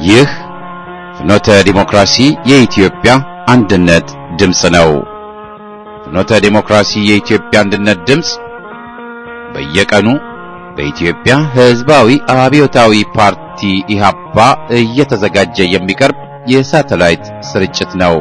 ይህ ፍኖተ ዲሞክራሲ የኢትዮጵያ አንድነት ድምፅ ነው። ፍኖተ ዲሞክራሲ የኢትዮጵያ አንድነት ድምፅ በየቀኑ በኢትዮጵያ ሕዝባዊ አብዮታዊ ፓርቲ ኢህአፓ እየተዘጋጀ የሚቀርብ የሳተላይት ስርጭት ነው።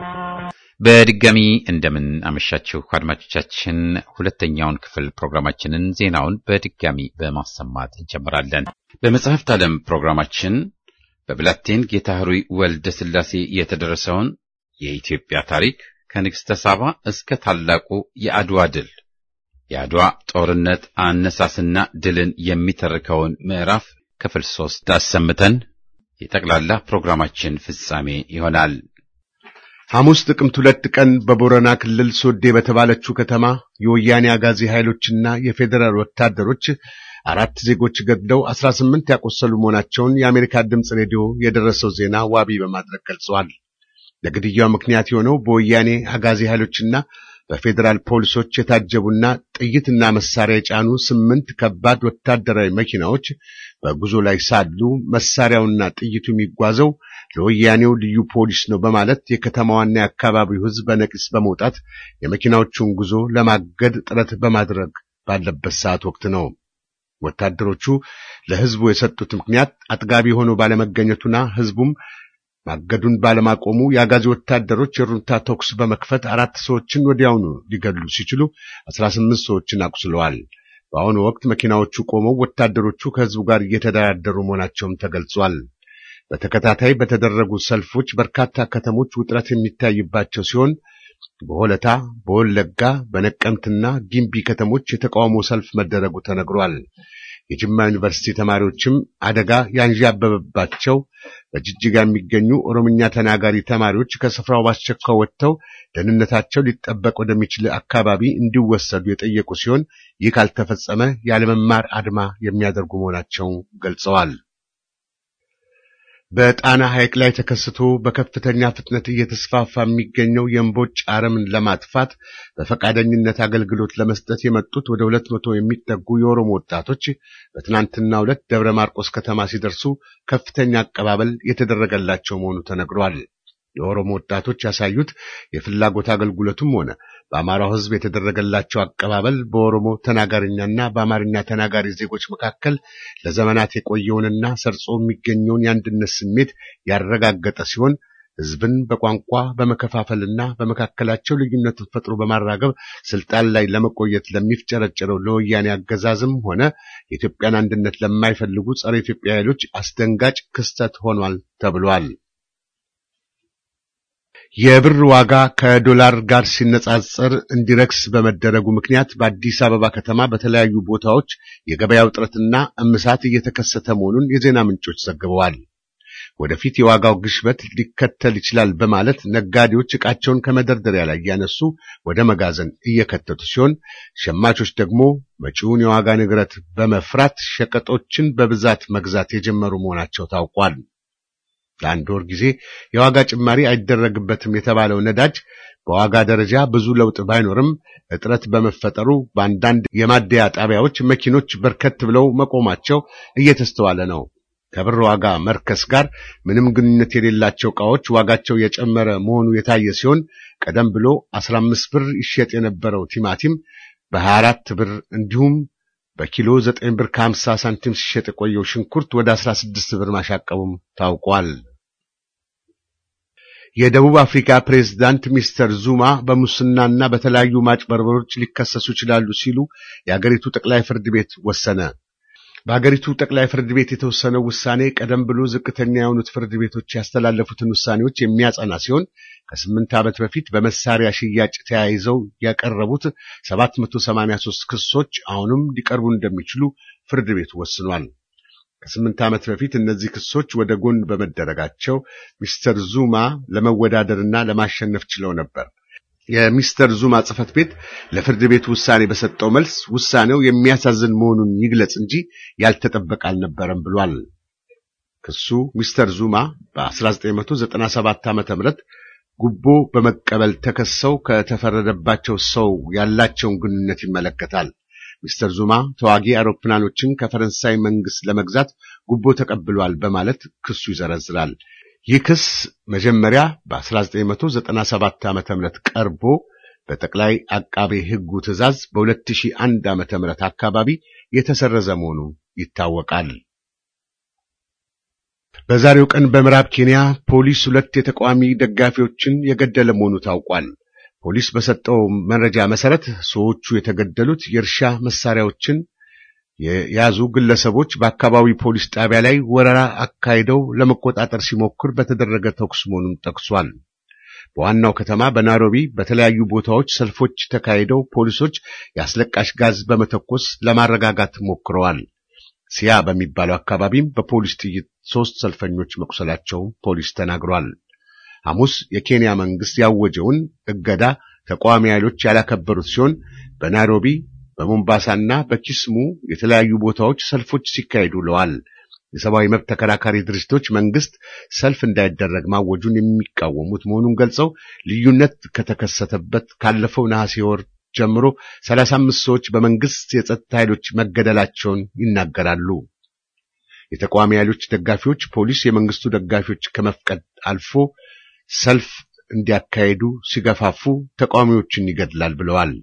በድጋሚ እንደምን አመሻችሁ አድማጮቻችን። ሁለተኛውን ክፍል ፕሮግራማችንን ዜናውን በድጋሚ በማሰማት እንጀምራለን። በመጽሐፍት ዓለም ፕሮግራማችን በብላቴን ጌታ ሕሩይ ወልደ ሥላሴ የተደረሰውን የኢትዮጵያ ታሪክ ከንግሥተ ሳባ እስከ ታላቁ የአድዋ ድል የአድዋ ጦርነት አነሳስና ድልን የሚተርከውን ምዕራፍ ክፍል ሶስት አሰምተን የጠቅላላ ፕሮግራማችን ፍጻሜ ይሆናል። ሐሙስ ጥቅምት ሁለት ቀን በቦረና ክልል ሶዴ በተባለችው ከተማ የወያኔ አጋዚ ኃይሎችና የፌዴራል ወታደሮች አራት ዜጎች ገድለው አስራ ስምንት ያቆሰሉ መሆናቸውን የአሜሪካ ድምፅ ሬዲዮ የደረሰው ዜና ዋቢ በማድረግ ገልጸዋል። ለግድያው ምክንያት የሆነው በወያኔ አጋዚ ኃይሎችና በፌዴራል ፖሊሶች የታጀቡና ጥይትና መሳሪያ የጫኑ ስምንት ከባድ ወታደራዊ መኪናዎች በጉዞ ላይ ሳሉ መሳሪያውና ጥይቱ የሚጓዘው ለወያኔው ልዩ ፖሊስ ነው በማለት የከተማዋና የአካባቢው ሕዝብ በነቂስ በመውጣት የመኪናዎቹን ጉዞ ለማገድ ጥረት በማድረግ ባለበት ሰዓት ወቅት ነው። ወታደሮቹ ለሕዝቡ የሰጡት ምክንያት አጥጋቢ ሆኖ ባለመገኘቱና ሕዝቡም ማገዱን ባለማቆሙ የአጋዚ ወታደሮች የሩንታ ተኩስ በመክፈት አራት ሰዎችን ወዲያውኑ ሊገድሉ ሲችሉ አስራ ስምንት ሰዎችን አቁስለዋል። በአሁኑ ወቅት መኪናዎቹ ቆመው ወታደሮቹ ከሕዝቡ ጋር እየተደራደሩ መሆናቸውም ተገልጿል። በተከታታይ በተደረጉ ሰልፎች በርካታ ከተሞች ውጥረት የሚታይባቸው ሲሆን በሆለታ፣ በወለጋ፣ በነቀምትና ጊምቢ ከተሞች የተቃውሞ ሰልፍ መደረጉ ተነግሯል። የጅማ ዩኒቨርሲቲ ተማሪዎችም አደጋ ያንዣበበባቸው በጅጅጋ የሚገኙ ኦሮምኛ ተናጋሪ ተማሪዎች ከስፍራው ባስቸኳይ ወጥተው ደህንነታቸው ሊጠበቅ ወደሚችል አካባቢ እንዲወሰዱ የጠየቁ ሲሆን ይህ ካልተፈጸመ ያለመማር አድማ የሚያደርጉ መሆናቸው ገልጸዋል። በጣና ሐይቅ ላይ ተከስቶ በከፍተኛ ፍጥነት እየተስፋፋ የሚገኘው የእምቦጭ አረምን ለማጥፋት በፈቃደኝነት አገልግሎት ለመስጠት የመጡት ወደ ሁለት መቶ የሚጠጉ የኦሮሞ ወጣቶች በትናንትናው ዕለት ደብረ ማርቆስ ከተማ ሲደርሱ ከፍተኛ አቀባበል የተደረገላቸው መሆኑ ተነግሯል። የኦሮሞ ወጣቶች ያሳዩት የፍላጎት አገልግሎቱም ሆነ በአማራው ሕዝብ የተደረገላቸው አቀባበል በኦሮሞ ተናጋሪኛና በአማርኛ ተናጋሪ ዜጎች መካከል ለዘመናት የቆየውንና ሰርጾ የሚገኘውን የአንድነት ስሜት ያረጋገጠ ሲሆን ሕዝብን በቋንቋ በመከፋፈልና በመካከላቸው ልዩነትን ፈጥሮ በማራገብ ስልጣን ላይ ለመቆየት ለሚፍጨረጨረው ለወያኔ አገዛዝም ሆነ የኢትዮጵያን አንድነት ለማይፈልጉ ጸረ ኢትዮጵያ ኃይሎች አስደንጋጭ ክስተት ሆኗል ተብሏል። የብር ዋጋ ከዶላር ጋር ሲነጻጸር እንዲረክስ በመደረጉ ምክንያት በአዲስ አበባ ከተማ በተለያዩ ቦታዎች የገበያ ውጥረትና እምሳት እየተከሰተ መሆኑን የዜና ምንጮች ዘግበዋል። ወደፊት የዋጋው ግሽበት ሊከተል ይችላል በማለት ነጋዴዎች ዕቃቸውን ከመደርደሪያ ላይ እያነሱ ወደ መጋዘን እየከተቱ ሲሆን፣ ሸማቾች ደግሞ መጪውን የዋጋ ንግረት በመፍራት ሸቀጦችን በብዛት መግዛት የጀመሩ መሆናቸው ታውቋል። ለአንድ ወር ጊዜ የዋጋ ጭማሪ አይደረግበትም የተባለው ነዳጅ በዋጋ ደረጃ ብዙ ለውጥ ባይኖርም እጥረት በመፈጠሩ በአንዳንድ የማደያ ጣቢያዎች መኪኖች በርከት ብለው መቆማቸው እየተስተዋለ ነው። ከብር ዋጋ መርከስ ጋር ምንም ግንኙነት የሌላቸው ዕቃዎች ዋጋቸው የጨመረ መሆኑ የታየ ሲሆን ቀደም ብሎ 15 ብር ይሸጥ የነበረው ቲማቲም በ24 ብር እንዲሁም በኪሎ 9 ብር ከ50 ሳንቲም ሲሸጥ የቆየው ሽንኩርት ወደ 16 ብር ማሻቀቡም ታውቋል። የደቡብ አፍሪካ ፕሬዝዳንት ሚስተር ዙማ በሙስናና በተለያዩ ማጭበርበሮች ሊከሰሱ ይችላሉ ሲሉ የአገሪቱ ጠቅላይ ፍርድ ቤት ወሰነ። በአገሪቱ ጠቅላይ ፍርድ ቤት የተወሰነው ውሳኔ ቀደም ብሎ ዝቅተኛ የሆኑት ፍርድ ቤቶች ያስተላለፉትን ውሳኔዎች የሚያጸና ሲሆን ከስምንት ዓመት በፊት በመሳሪያ ሽያጭ ተያይዘው ያቀረቡት 783 ክሶች አሁንም ሊቀርቡ እንደሚችሉ ፍርድ ቤቱ ወስኗል። ከስምንት ዓመት በፊት እነዚህ ክሶች ወደ ጎን በመደረጋቸው ሚስተር ዙማ ለመወዳደርና ለማሸነፍ ችለው ነበር። የሚስተር ዙማ ጽሕፈት ቤት ለፍርድ ቤቱ ውሳኔ በሰጠው መልስ ውሳኔው የሚያሳዝን መሆኑን ይግለጽ እንጂ ያልተጠበቀ አልነበረም ብሏል። ክሱ ሚስተር ዙማ በ1997 ዓ.ም ጉቦ በመቀበል ተከሰው ከተፈረደባቸው ሰው ያላቸውን ግንኙነት ይመለከታል። ሚስተር ዙማ ተዋጊ አውሮፕላኖችን ከፈረንሳይ መንግስት ለመግዛት ጉቦ ተቀብሏል በማለት ክሱ ይዘረዝራል። ይህ ክስ መጀመሪያ በ1997 ዓ.ም ቀርቦ በጠቅላይ አቃቤ ሕጉ ትዕዛዝ በ2001 ዓ.ም አካባቢ የተሰረዘ መሆኑ ይታወቃል። በዛሬው ቀን በምዕራብ ኬንያ ፖሊስ ሁለት የተቃዋሚ ደጋፊዎችን የገደለ መሆኑ ታውቋል። ፖሊስ በሰጠው መረጃ መሰረት ሰዎቹ የተገደሉት የእርሻ መሳሪያዎችን የያዙ ግለሰቦች በአካባቢ ፖሊስ ጣቢያ ላይ ወረራ አካሂደው ለመቆጣጠር ሲሞክር በተደረገ ተኩስ መሆኑን ጠቅሷል። በዋናው ከተማ በናይሮቢ በተለያዩ ቦታዎች ሰልፎች ተካሂደው ፖሊሶች የአስለቃሽ ጋዝ በመተኮስ ለማረጋጋት ሞክረዋል። ሲያ በሚባለው አካባቢም በፖሊስ ጥይት ሦስት ሰልፈኞች መቁሰላቸው ፖሊስ ተናግሯል። ሐሙስ የኬንያ መንግስት ያወጀውን እገዳ ተቃዋሚ ኃይሎች ያላከበሩት ሲሆን በናይሮቢ በሞምባሳና በኪስሙ የተለያዩ ቦታዎች ሰልፎች ሲካሄዱ ውለዋል። የሰብአዊ መብት ተከራካሪ ድርጅቶች መንግስት ሰልፍ እንዳይደረግ ማወጁን የሚቃወሙት መሆኑን ገልጸው ልዩነት ከተከሰተበት ካለፈው ነሐሴ ወር ጀምሮ 35 ሰዎች በመንግስት የጸጥታ ኃይሎች መገደላቸውን ይናገራሉ። የተቃዋሚ ኃይሎች ደጋፊዎች ፖሊስ የመንግስቱ ደጋፊዎች ከመፍቀድ አልፎ ሰልፍ እንዲያካሄዱ ሲገፋፉ ተቃዋሚዎችን ይገድላል ብለዋል።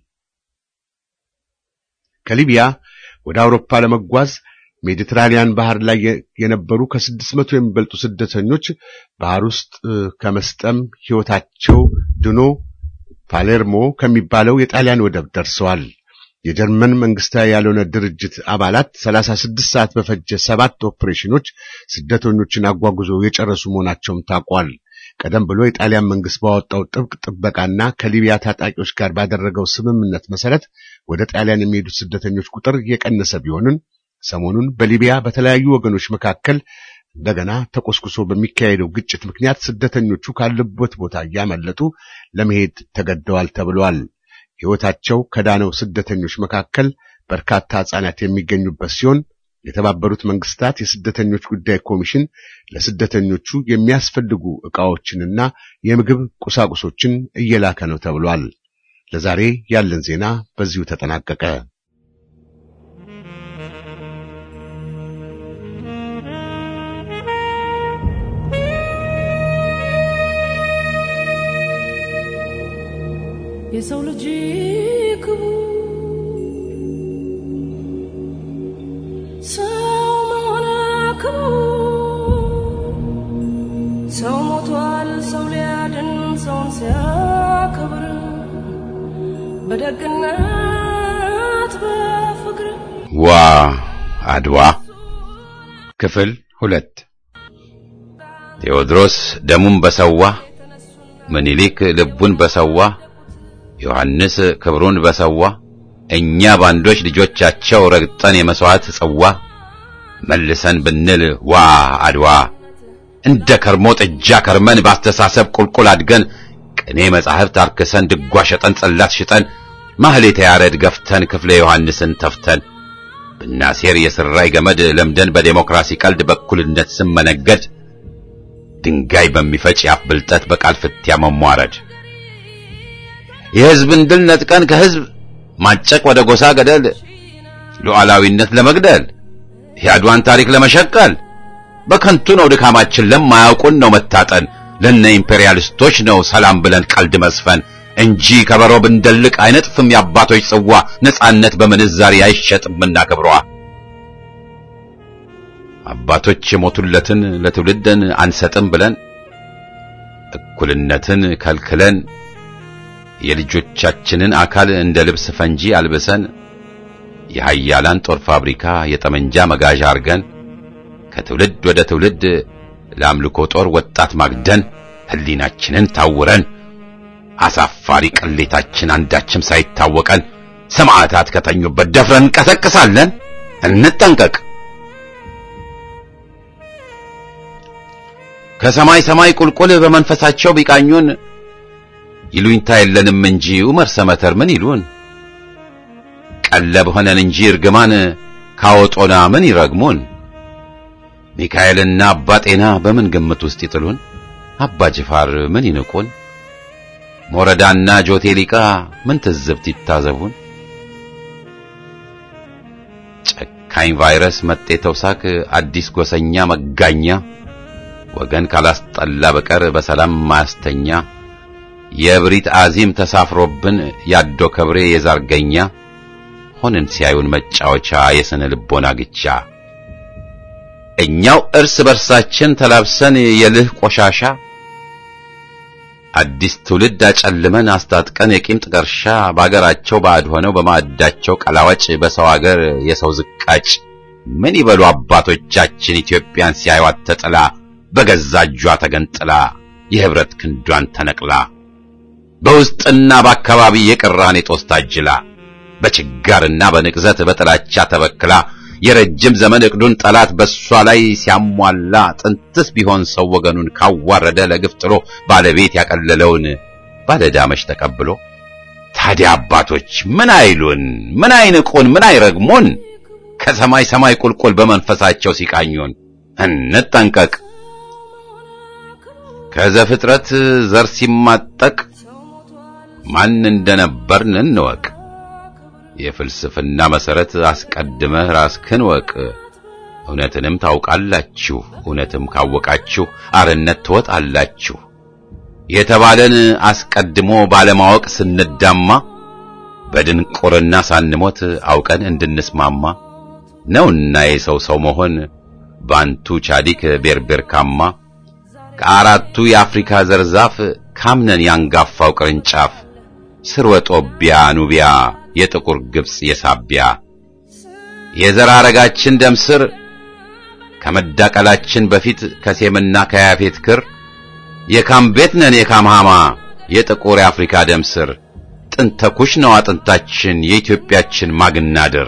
ከሊቢያ ወደ አውሮፓ ለመጓዝ ሜዲትራኒያን ባህር ላይ የነበሩ ከስድስት መቶ የሚበልጡ ስደተኞች ባህር ውስጥ ከመስጠም ሕይወታቸው ድኖ ፓሌርሞ ከሚባለው የጣሊያን ወደብ ደርሰዋል። የጀርመን መንግስታዊ ያልሆነ ድርጅት አባላት 36 ሰዓት በፈጀ ሰባት ኦፕሬሽኖች ስደተኞችን አጓጉዞ የጨረሱ መሆናቸውም ታውቋል። ቀደም ብሎ የጣሊያን መንግስት ባወጣው ጥብቅ ጥበቃና ከሊቢያ ታጣቂዎች ጋር ባደረገው ስምምነት መሰረት ወደ ጣሊያን የሚሄዱት ስደተኞች ቁጥር የቀነሰ ቢሆንም ሰሞኑን በሊቢያ በተለያዩ ወገኖች መካከል እንደገና ተቆስቁሶ በሚካሄደው ግጭት ምክንያት ስደተኞቹ ካለበት ቦታ እያመለጡ ለመሄድ ተገደዋል ተብሏል። ሕይወታቸው ከዳነው ስደተኞች መካከል በርካታ ሕፃናት የሚገኙበት ሲሆን የተባበሩት መንግስታት የስደተኞች ጉዳይ ኮሚሽን ለስደተኞቹ የሚያስፈልጉ ዕቃዎችንና የምግብ ቁሳቁሶችን እየላከ ነው ተብሏል። ለዛሬ ያለን ዜና በዚሁ ተጠናቀቀ። የሰው ልጅ ክቡር ሰው መሆን ክቡር ሰው ሞቷል ሰው ሊያድን ሰውን ሲያከብር በደግነት በፍቅር ዋ አድዋ ክፍል ሁለት ቴዎድሮስ ደሙን በሰዋ ምኒልክ ልቡን በሰዋ ዮሐንስ ክብሩን በሰዋ እኛ ባንዶች ልጆቻቸው ረግጠን የመሥዋዕት ጽዋ መልሰን ብንል ዋ አድዋ እንደ ከርሞ ጥጃ ከርመን ባስተሳሰብ ቁልቁል አድገን ቅኔ መጻሕፍት አርክሰን ድጓ ሸጠን ጽላት ሽጠን ማህሌተ ያሬድ ገፍተን ክፍለ ዮሐንስን ተፍተን ብናሴር የስራይ ገመድ ለምደን በዴሞክራሲ ቀልድ በእኩልነት ስም መነገድ ድንጋይ በሚፈጭ የአፍ ብልጠት በቃል ፍትያ መሟረድ የሕዝብን ድል ነጥቀን ከሕዝብ ማጨቅ ወደ ጎሳ ገደል ሉዓላዊነት ለመግደል የአድዋን ታሪክ ለመሸቀል በከንቱ ነው ድካማችን ለማያውቁን ነው መታጠን ለነ ኢምፔሪያሊስቶች ነው ሰላም ብለን ቀልድ መስፈን እንጂ ከበሮ ብንደልቅ አይነጥፍም የአባቶች ጽዋ ነጻነት በምንዛሪ አይሸጥምና ክብሯ አባቶች የሞቱለትን ለትውልድን አንሰጥም ብለን እኩልነትን ከልክለን የልጆቻችንን አካል እንደ ልብስ ፈንጂ አልብሰን የሃያላን ጦር ፋብሪካ የጠመንጃ መጋዣ አርገን ከትውልድ ወደ ትውልድ ለአምልኮ ጦር ወጣት ማግደን ሕሊናችንን ታውረን አሳፋሪ ቅሌታችን አንዳችም ሳይታወቀን ሰማዕታት ከተኙበት ደፍረን እንቀሰቅሳለን። እንጠንቀቅ። ከሰማይ ሰማይ ቁልቁል በመንፈሳቸው ቢቃኙን ይሉኝታ የለንም እንጂ ዑመር ሰመተር ምን ይሉን? ቀለብ ሆነን እንጂ እርግማን ካወጦና ምን ይረግሙን? ሚካኤልና አባ ጤና በምን ግምት ውስጥ ይጥሉን? አባ ጅፋር ምን ይንቁን? ሞረዳና ጆቴሊቃ ምን ትዝብት ይታዘቡን? በካኝ ቫይረስ መጤ ተውሳክ አዲስ ጎሰኛ መጋኛ ወገን ካላስጠላ በቀር በሰላም ማያስተኛ የእብሪት አዚም ተሳፍሮብን ያዶ ከብሬ የዛርገኛ ሆንን ሲያዩን መጫወቻ የስነ ልቦና ግቻ እኛው እርስ በርሳችን ተላብሰን የልህ ቆሻሻ አዲስ ትውልድ አጨልመን አስታጥቀን የቂም ጥቀርሻ በአገራቸው ባዕድ ሆነው በማዕዳቸው ቀላዋጭ በሰው አገር የሰው ዝቃጭ ምን ይበሉ አባቶቻችን ኢትዮጵያን ሲያዩት ተጥላ በገዛ እጇ ተገንጥላ የህብረት ክንዷን ተነቅላ በውስጥና በአካባቢ የቅራኔ ጦስ ታጅላ በችጋርና በንቅዘት በጥላቻ ተበክላ የረጅም ዘመን እቅዱን ጠላት በሷ ላይ ሲያሟላ ጥንትስ ቢሆን ሰው ወገኑን ካዋረደ ለግፍ ጥሎ ባለቤት ያቀለለውን ባለዳመሽ ተቀብሎ ታዲያ አባቶች ምን አይሉን? ምን አይንቁን? ምን አይረግሙን? ከሰማይ ሰማይ ቁልቁል በመንፈሳቸው ሲቃኙን እንጠንቀቅ። ከዘፍጥረት ዘር ሲማጠቅ ማን እንደነበርን እንወቅ። የፍልስፍና መሰረት አስቀድመህ ራስህን ወቅ። እውነትንም ታውቃላችሁ፣ እውነትም ካወቃችሁ አርነት ትወጣላችሁ የተባለን አስቀድሞ ባለማወቅ ስንዳማ በድንቁርና ሳንሞት አውቀን እንድንስማማ ነውና የሰው ሰው መሆን ባንቱ ቻዲክ ቤርቤርካማ ከአራቱ የአፍሪካ ዘርዛፍ ካምነን ያንጋፋው ቅርንጫፍ ስርወ ጦቢያ ኑቢያ የጥቁር ግብጽ የሳቢያ የዘር ሐረጋችን ደም ስር ከመዳቀላችን በፊት ከሴምና ከያፌት ክር የካም ቤት ነን የካም ሃማ የጥቁር የአፍሪካ ደም ስር ጥንተ ኩሽ ነው አጥንታችን የኢትዮጵያችን ማግናድር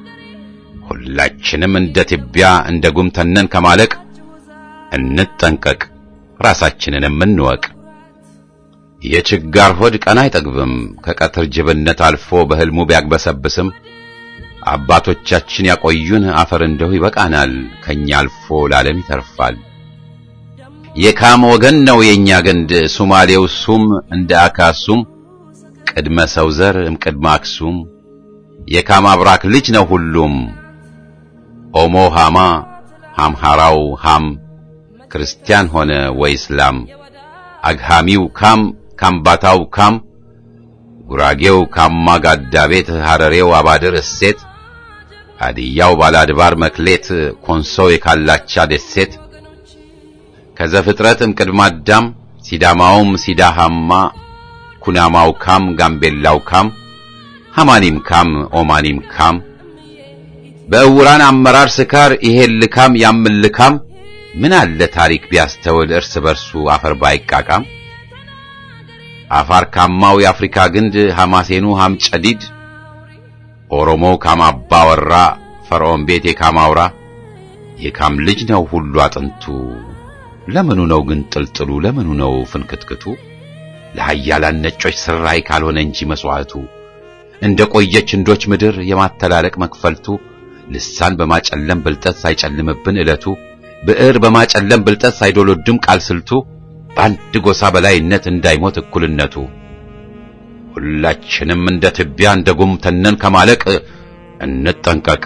ሁላችንም እንደ ትቢያ እንደ ጉም ተነን ከማለቅ እንጠንቀቅ ራሳችንንም እንወቅ። የችጋር ሆድ ቀን አይጠግብም ከቀትር ጅብነት አልፎ በሕልሙ ቢያግበሰብስም አባቶቻችን ያቆዩን አፈር እንደሁ ይበቃናል ከኛ አልፎ ለዓለም ይተርፋል። የካም ወገን ነው የኛ ግንድ ሱማሌው ሱም እንደ አካሱም ቅድመ ሰው ዘር እምቅድመ አክሱም የካም አብራክ ልጅ ነው ሁሉም ኦሞ ሃማ ሃምሃራው ሃም ክርስቲያን ሆነ ወይ እስላም አግሃሚው ካም ካምባታው ካም ጉራጌው ካማ ጋዳ ቤት ሐረሬው አባድር እሴት አድያው ባላድባር መክሌት ኮንሶው የካላቻ ደሴት ከዘፍጥረትም ቅድመ አዳም ሲዳማውም ሲዳሃማ ኩናማው ካም ጋምቤላው ካም ሐማኒም ካም ኦማኒም ካም በእውራን አመራር ስካር ይሄን ልካም ያምን ልካም ምን አለ ታሪክ ቢያስተውል እርስ በርሱ አፈር ባይቃቃም አፋር ካማው የአፍሪካ ግንድ ሐማሴኑ ሐም ጨዲድ ኦሮሞው ካማባ ወራ ፈርዖን ቤት የካማውራ የካም ልጅ ነው ሁሉ አጥንቱ ለምኑ ነው ግን ጥልጥሉ ለምኑ ነው ፍንክትክቱ ለሃያላን ነጮች ስራይ ካልሆነ እንጂ መስዋዕቱ እንደ ቆየች እንዶች ምድር የማተላለቅ መክፈልቱ ልሳን በማጨለም ብልጠት ሳይጨልምብን ዕለቱ ብዕር በማጨለም ብልጠት ሳይዶሎድም ቃል ስልቱ በአንድ ጎሳ በላይነት እንዳይሞት እኩልነቱ ሁላችንም እንደ ትቢያ እንደ ጉም ተነን ከማለቅ እንጠንቀቅ።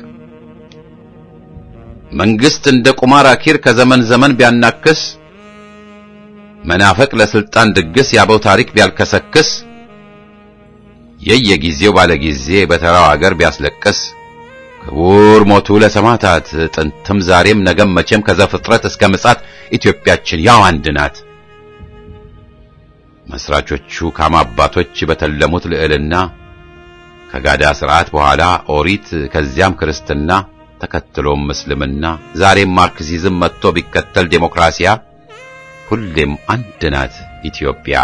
መንግስት እንደ ቁማር አኪር ከዘመን ዘመን ቢያናክስ መናፈቅ ለስልጣን ድግስ ያበው ታሪክ ቢያልከሰክስ የየጊዜው ባለጊዜ በተራው አገር ቢያስለቅስ ክቡር ሞቱ ለሰማዕታት ጥንትም ዛሬም ነገም መቼም ከዘፍጥረት እስከ ምጽአት ኢትዮጵያችን ያው አንድ ናት። መስራቾቹ ካማ አባቶች በተለሙት ልዕልና ከጋዳ ስርዓት በኋላ ኦሪት ከዚያም ክርስትና ተከትሎም ምስልምና ዛሬም ማርክሲዝም መጥቶ ቢከተል ዴሞክራሲያ ሁሌም አንድ ናት ኢትዮጵያ።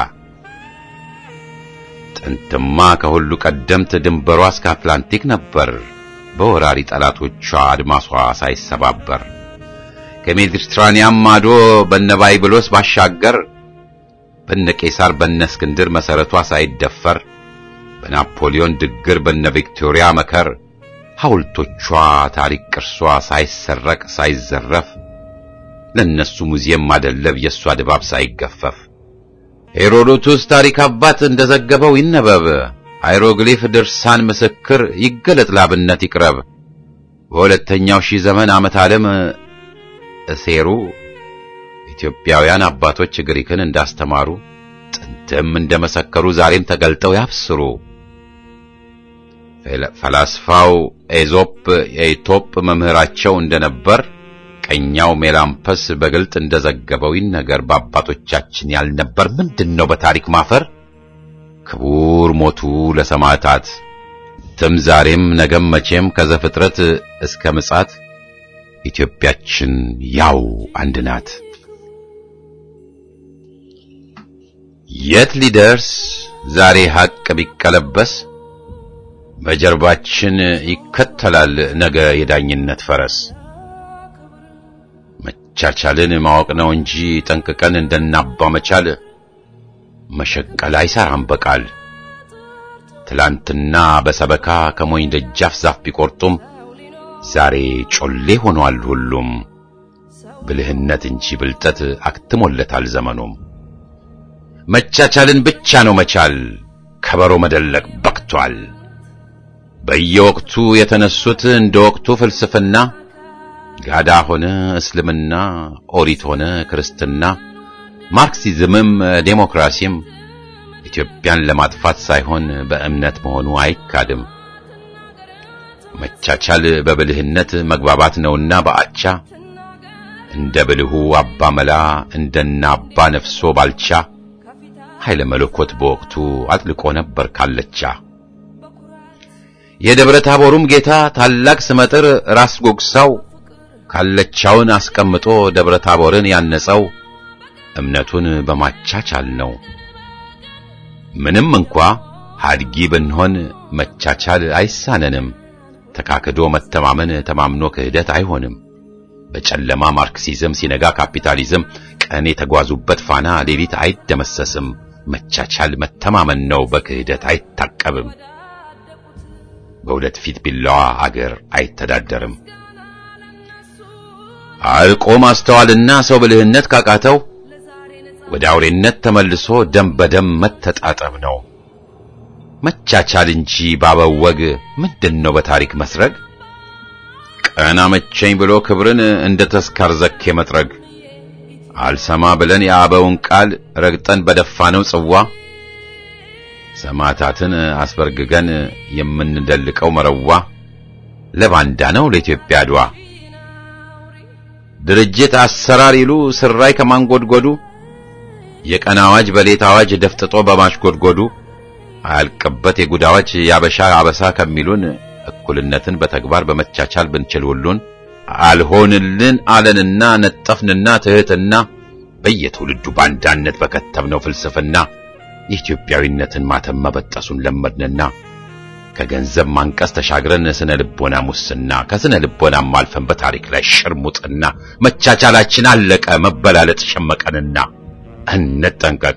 ጥንትማ ከሁሉ ቀደምት ድንበሯ እስከ አትላንቲክ ነበር በወራሪ ጠላቶቿ አድማሷ ሳይሰባበር ከሜዲትራኒያን ማዶ በነ ባይብሎስ ባሻገር በነ ቄሳር በነ እስክንድር መሰረቷ ሳይደፈር በናፖሊዮን ድግር በነ ቪክቶሪያ መከር ሐውልቶቿ ታሪክ ቅርሷ ሳይሰረቅ ሳይዘረፍ ለነሱ ሙዚየም ማደለብ የእሷ ድባብ ሳይገፈፍ ሄሮዶቱስ ታሪክ አባት እንደዘገበው ይነበብ ሃይሮግሊፍ ድርሳን ምስክር ይገለጥ ላብነት ይቅረብ በሁለተኛው ሺህ ዘመን ዓመት ዓለም እሴሩ ኢትዮጵያውያን አባቶች ግሪክን እንዳስተማሩ ጥንትም እንደመሰከሩ ዛሬም ተገልጠው ያብስሩ። ፈላስፋው ኤዞፕ የኢቶፕ መምህራቸው እንደነበር ቀኛው ሜላምፐስ በግልጥ እንደዘገበው ይነገር በአባቶቻችን ያልነበር ምንድነው በታሪክ ማፈር? ክቡር ሞቱ ለሰማዕታት ትም ዛሬም ነገም መቼም ከዘፍጥረት እስከ ምጻት ኢትዮጵያችን ያው አንድ ናት። የት ሊደርስ ዛሬ ሐቅ ቢቀለበስ በጀርባችን ይከተላል ነገ የዳኝነት ፈረስ። መቻቻልን ማወቅ ነው እንጂ ጠንቅቀን እንደናባ መቻል መሸቀል አይሰራም በቃል። ትላንትና በሰበካ ከሞኝ ደጃፍ ዛፍ ቢቆርጡም ዛሬ ጮሌ ሆኗል ሁሉም። ብልህነት እንጂ ብልጠት አክትሞለታል ዘመኑም። መቻቻልን ብቻ ነው መቻል ከበሮ መደለቅ በቅቷል። በየወቅቱ የተነሱት እንደ ወቅቱ ፍልስፍና ጋዳ ሆነ እስልምና፣ ኦሪት ሆነ ክርስትና፣ ማርክሲዝምም ዴሞክራሲም ኢትዮጵያን ለማጥፋት ሳይሆን በእምነት መሆኑ አይካድም። መቻቻል በብልህነት መግባባት ነውና በአቻ እንደ ብልሁ አባ መላ እንደና አባ ነፍሶ ባልቻ ኃይለ መለኮት በወቅቱ አጥልቆ ነበር ካለቻ። የደብረ ታቦሩም ጌታ ታላቅ ስመጥር ራስ ጎግሳው ካለቻውን አስቀምጦ ደብረ ታቦርን ያነጸው እምነቱን በማቻቻል ነው። ምንም እንኳ ሀድጊ ብንሆን መቻቻል አይሳነንም። ተካክዶ መተማመን ተማምኖ ክህደት አይሆንም። በጨለማ ማርክሲዝም ሲነጋ ካፒታሊዝም ቀን የተጓዙበት ፋና ሌሊት አይደመሰስም። መቻቻል መተማመን ነው፣ በክህደት አይታቀብም። በሁለት ፊት ቢላዋ አገር አይተዳደርም። አርቆ ማስተዋልና ሰው ብልህነት ካቃተው ወደ አውሬነት ተመልሶ ደም በደም መተጣጠብ ነው። መቻቻል እንጂ ባበው ወግ ምንድነው በታሪክ መስረግ? ቀና መቸኝ ብሎ ክብርን እንደ ተስካር ዘኬ መጥረግ አልሰማ ብለን የአበውን ቃል ረግጠን በደፋነው ጽዋ ሰማዕታትን አስበርግገን የምንደልቀው መረዋ ለባንዳ ነው ለኢትዮጵያ አድዋ። ድርጅት አሰራር ይሉ ስራይ ከማንጎድጎዱ የቀን አዋጅ በሌት አዋጅ ደፍጥጦ በማሽጎድጎዱ አያልቅበት የጉድ አዋጅ ያበሻ አበሳ ከሚሉን እኩልነትን በተግባር በመቻቻል ብንችል ሁሉን አልሆንልን አለንና ነጠፍንና ትህትና በየትውልዱ ባንዳነት በከተብነው ፍልስፍና የኢትዮጵያዊነትን ማተም መበጠሱን ለመድንና ከገንዘብ ማንቀስ ተሻግረን ስነ ልቦና ሙስና ከስነ ልቦናም አልፈን በታሪክ ላይ ሽርሙጥና መቻቻላችን አለቀ መበላለጥ ሸመቀንና እንጠንቀቅ።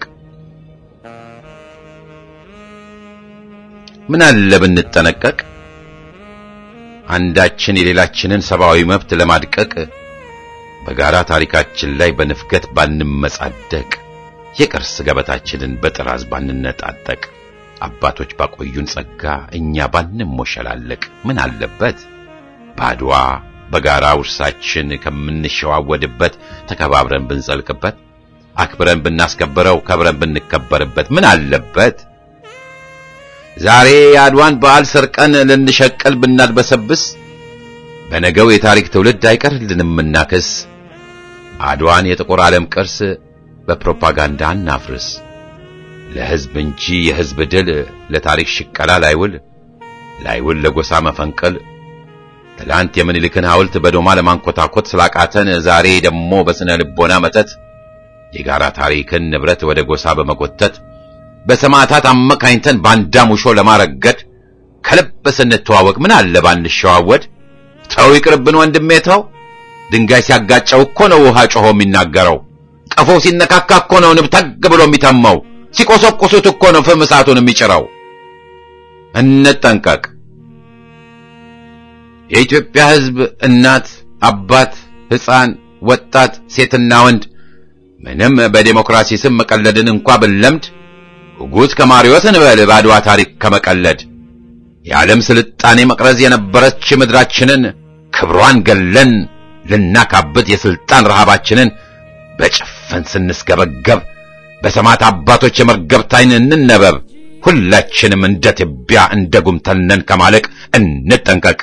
ምን አለ ብንጠነቀቅ አንዳችን የሌላችንን ሰብአዊ መብት ለማድቀቅ በጋራ ታሪካችን ላይ በንፍገት ባንመጻደቅ የቅርስ ገበታችንን በጥራዝ ባንነጣጠቅ አባቶች ባቆዩን ጸጋ እኛ ባንሞሸላለቅ ምን አለበት ባድዋ በጋራ ውርሳችን ከምንሸዋወድበት ተከባብረን ብንጸልቅበት አክብረን ብናስከብረው ከብረን ብንከበርበት ምን አለበት ዛሬ የአድዋን በዓል ሰርቀን ልንሸቀል ብናድበሰብስ በነገው የታሪክ ትውልድ አይቀርልንም እናክስ። አድዋን የጥቁር ዓለም ቅርስ በፕሮፓጋንዳ እናፍርስ። ለሕዝብ እንጂ የሕዝብ ድል ለታሪክ ሽቀላ ላይውል ላይውል ለጎሳ መፈንቀል ትላንት የምኒልክን ሐውልት በዶማ ለማንኮታኮት ስላቃተን ዛሬ ደግሞ በስነ ልቦና መተት የጋራ ታሪክን ንብረት ወደ ጎሳ በመጎተት በሰማዕታት አመካኝተን ባንዳ ሙሾ ለማረገድ ከልብ ስንተዋወቅ ምን አለ ባንሸዋወድ። ተው ይቅርብን ወንድሜ ተው። ድንጋይ ሲያጋጨው እኮ ነው ውሃ ጮሆ የሚናገረው። ቀፎ ሲነካካ እኮ ነው ንብ ተግ ብሎ የሚተመው። ሲቆሰቁሱት እኮ ነው ፍም እሳቱን የሚጭረው። እንጠንቀቅ። የኢትዮጵያ ሕዝብ እናት፣ አባት፣ ሕፃን፣ ወጣት፣ ሴትና ወንድ ምንም በዴሞክራሲ ስም መቀለድን እንኳ ብንለምድ ጉት ከማሪዎስ እንበል በአድዋ ታሪክ ከመቀለድ የዓለም ስልጣኔ መቅረዝ የነበረች ምድራችንን ክብሯን ገለን ልናካብት የስልጣን ረሃባችንን በጭፍን ስንስገበገብ በሰማዕት አባቶች የመርገብት ዓይን እንነበብ። ሁላችንም እንደ ትቢያ እንደ ጉምተልነን ከማለቅ እንጠንቀቅ።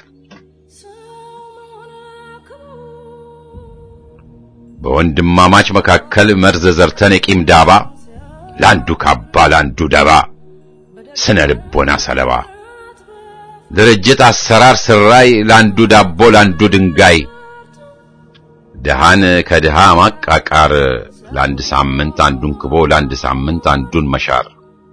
በወንድማማች መካከል መርዝ ዘርተን የቂም ዳባ ለአንዱ ካባ ለአንዱ ደባ ስነ ልቦና ሰለባ ድርጅት አሰራር ስራይ ለአንዱ ዳቦ ለአንዱ ድንጋይ ድሃን ከድሃ ማቃቃር ለአንድ ሳምንት አንዱን ክቦ ለአንድ ሳምንት አንዱን መሻር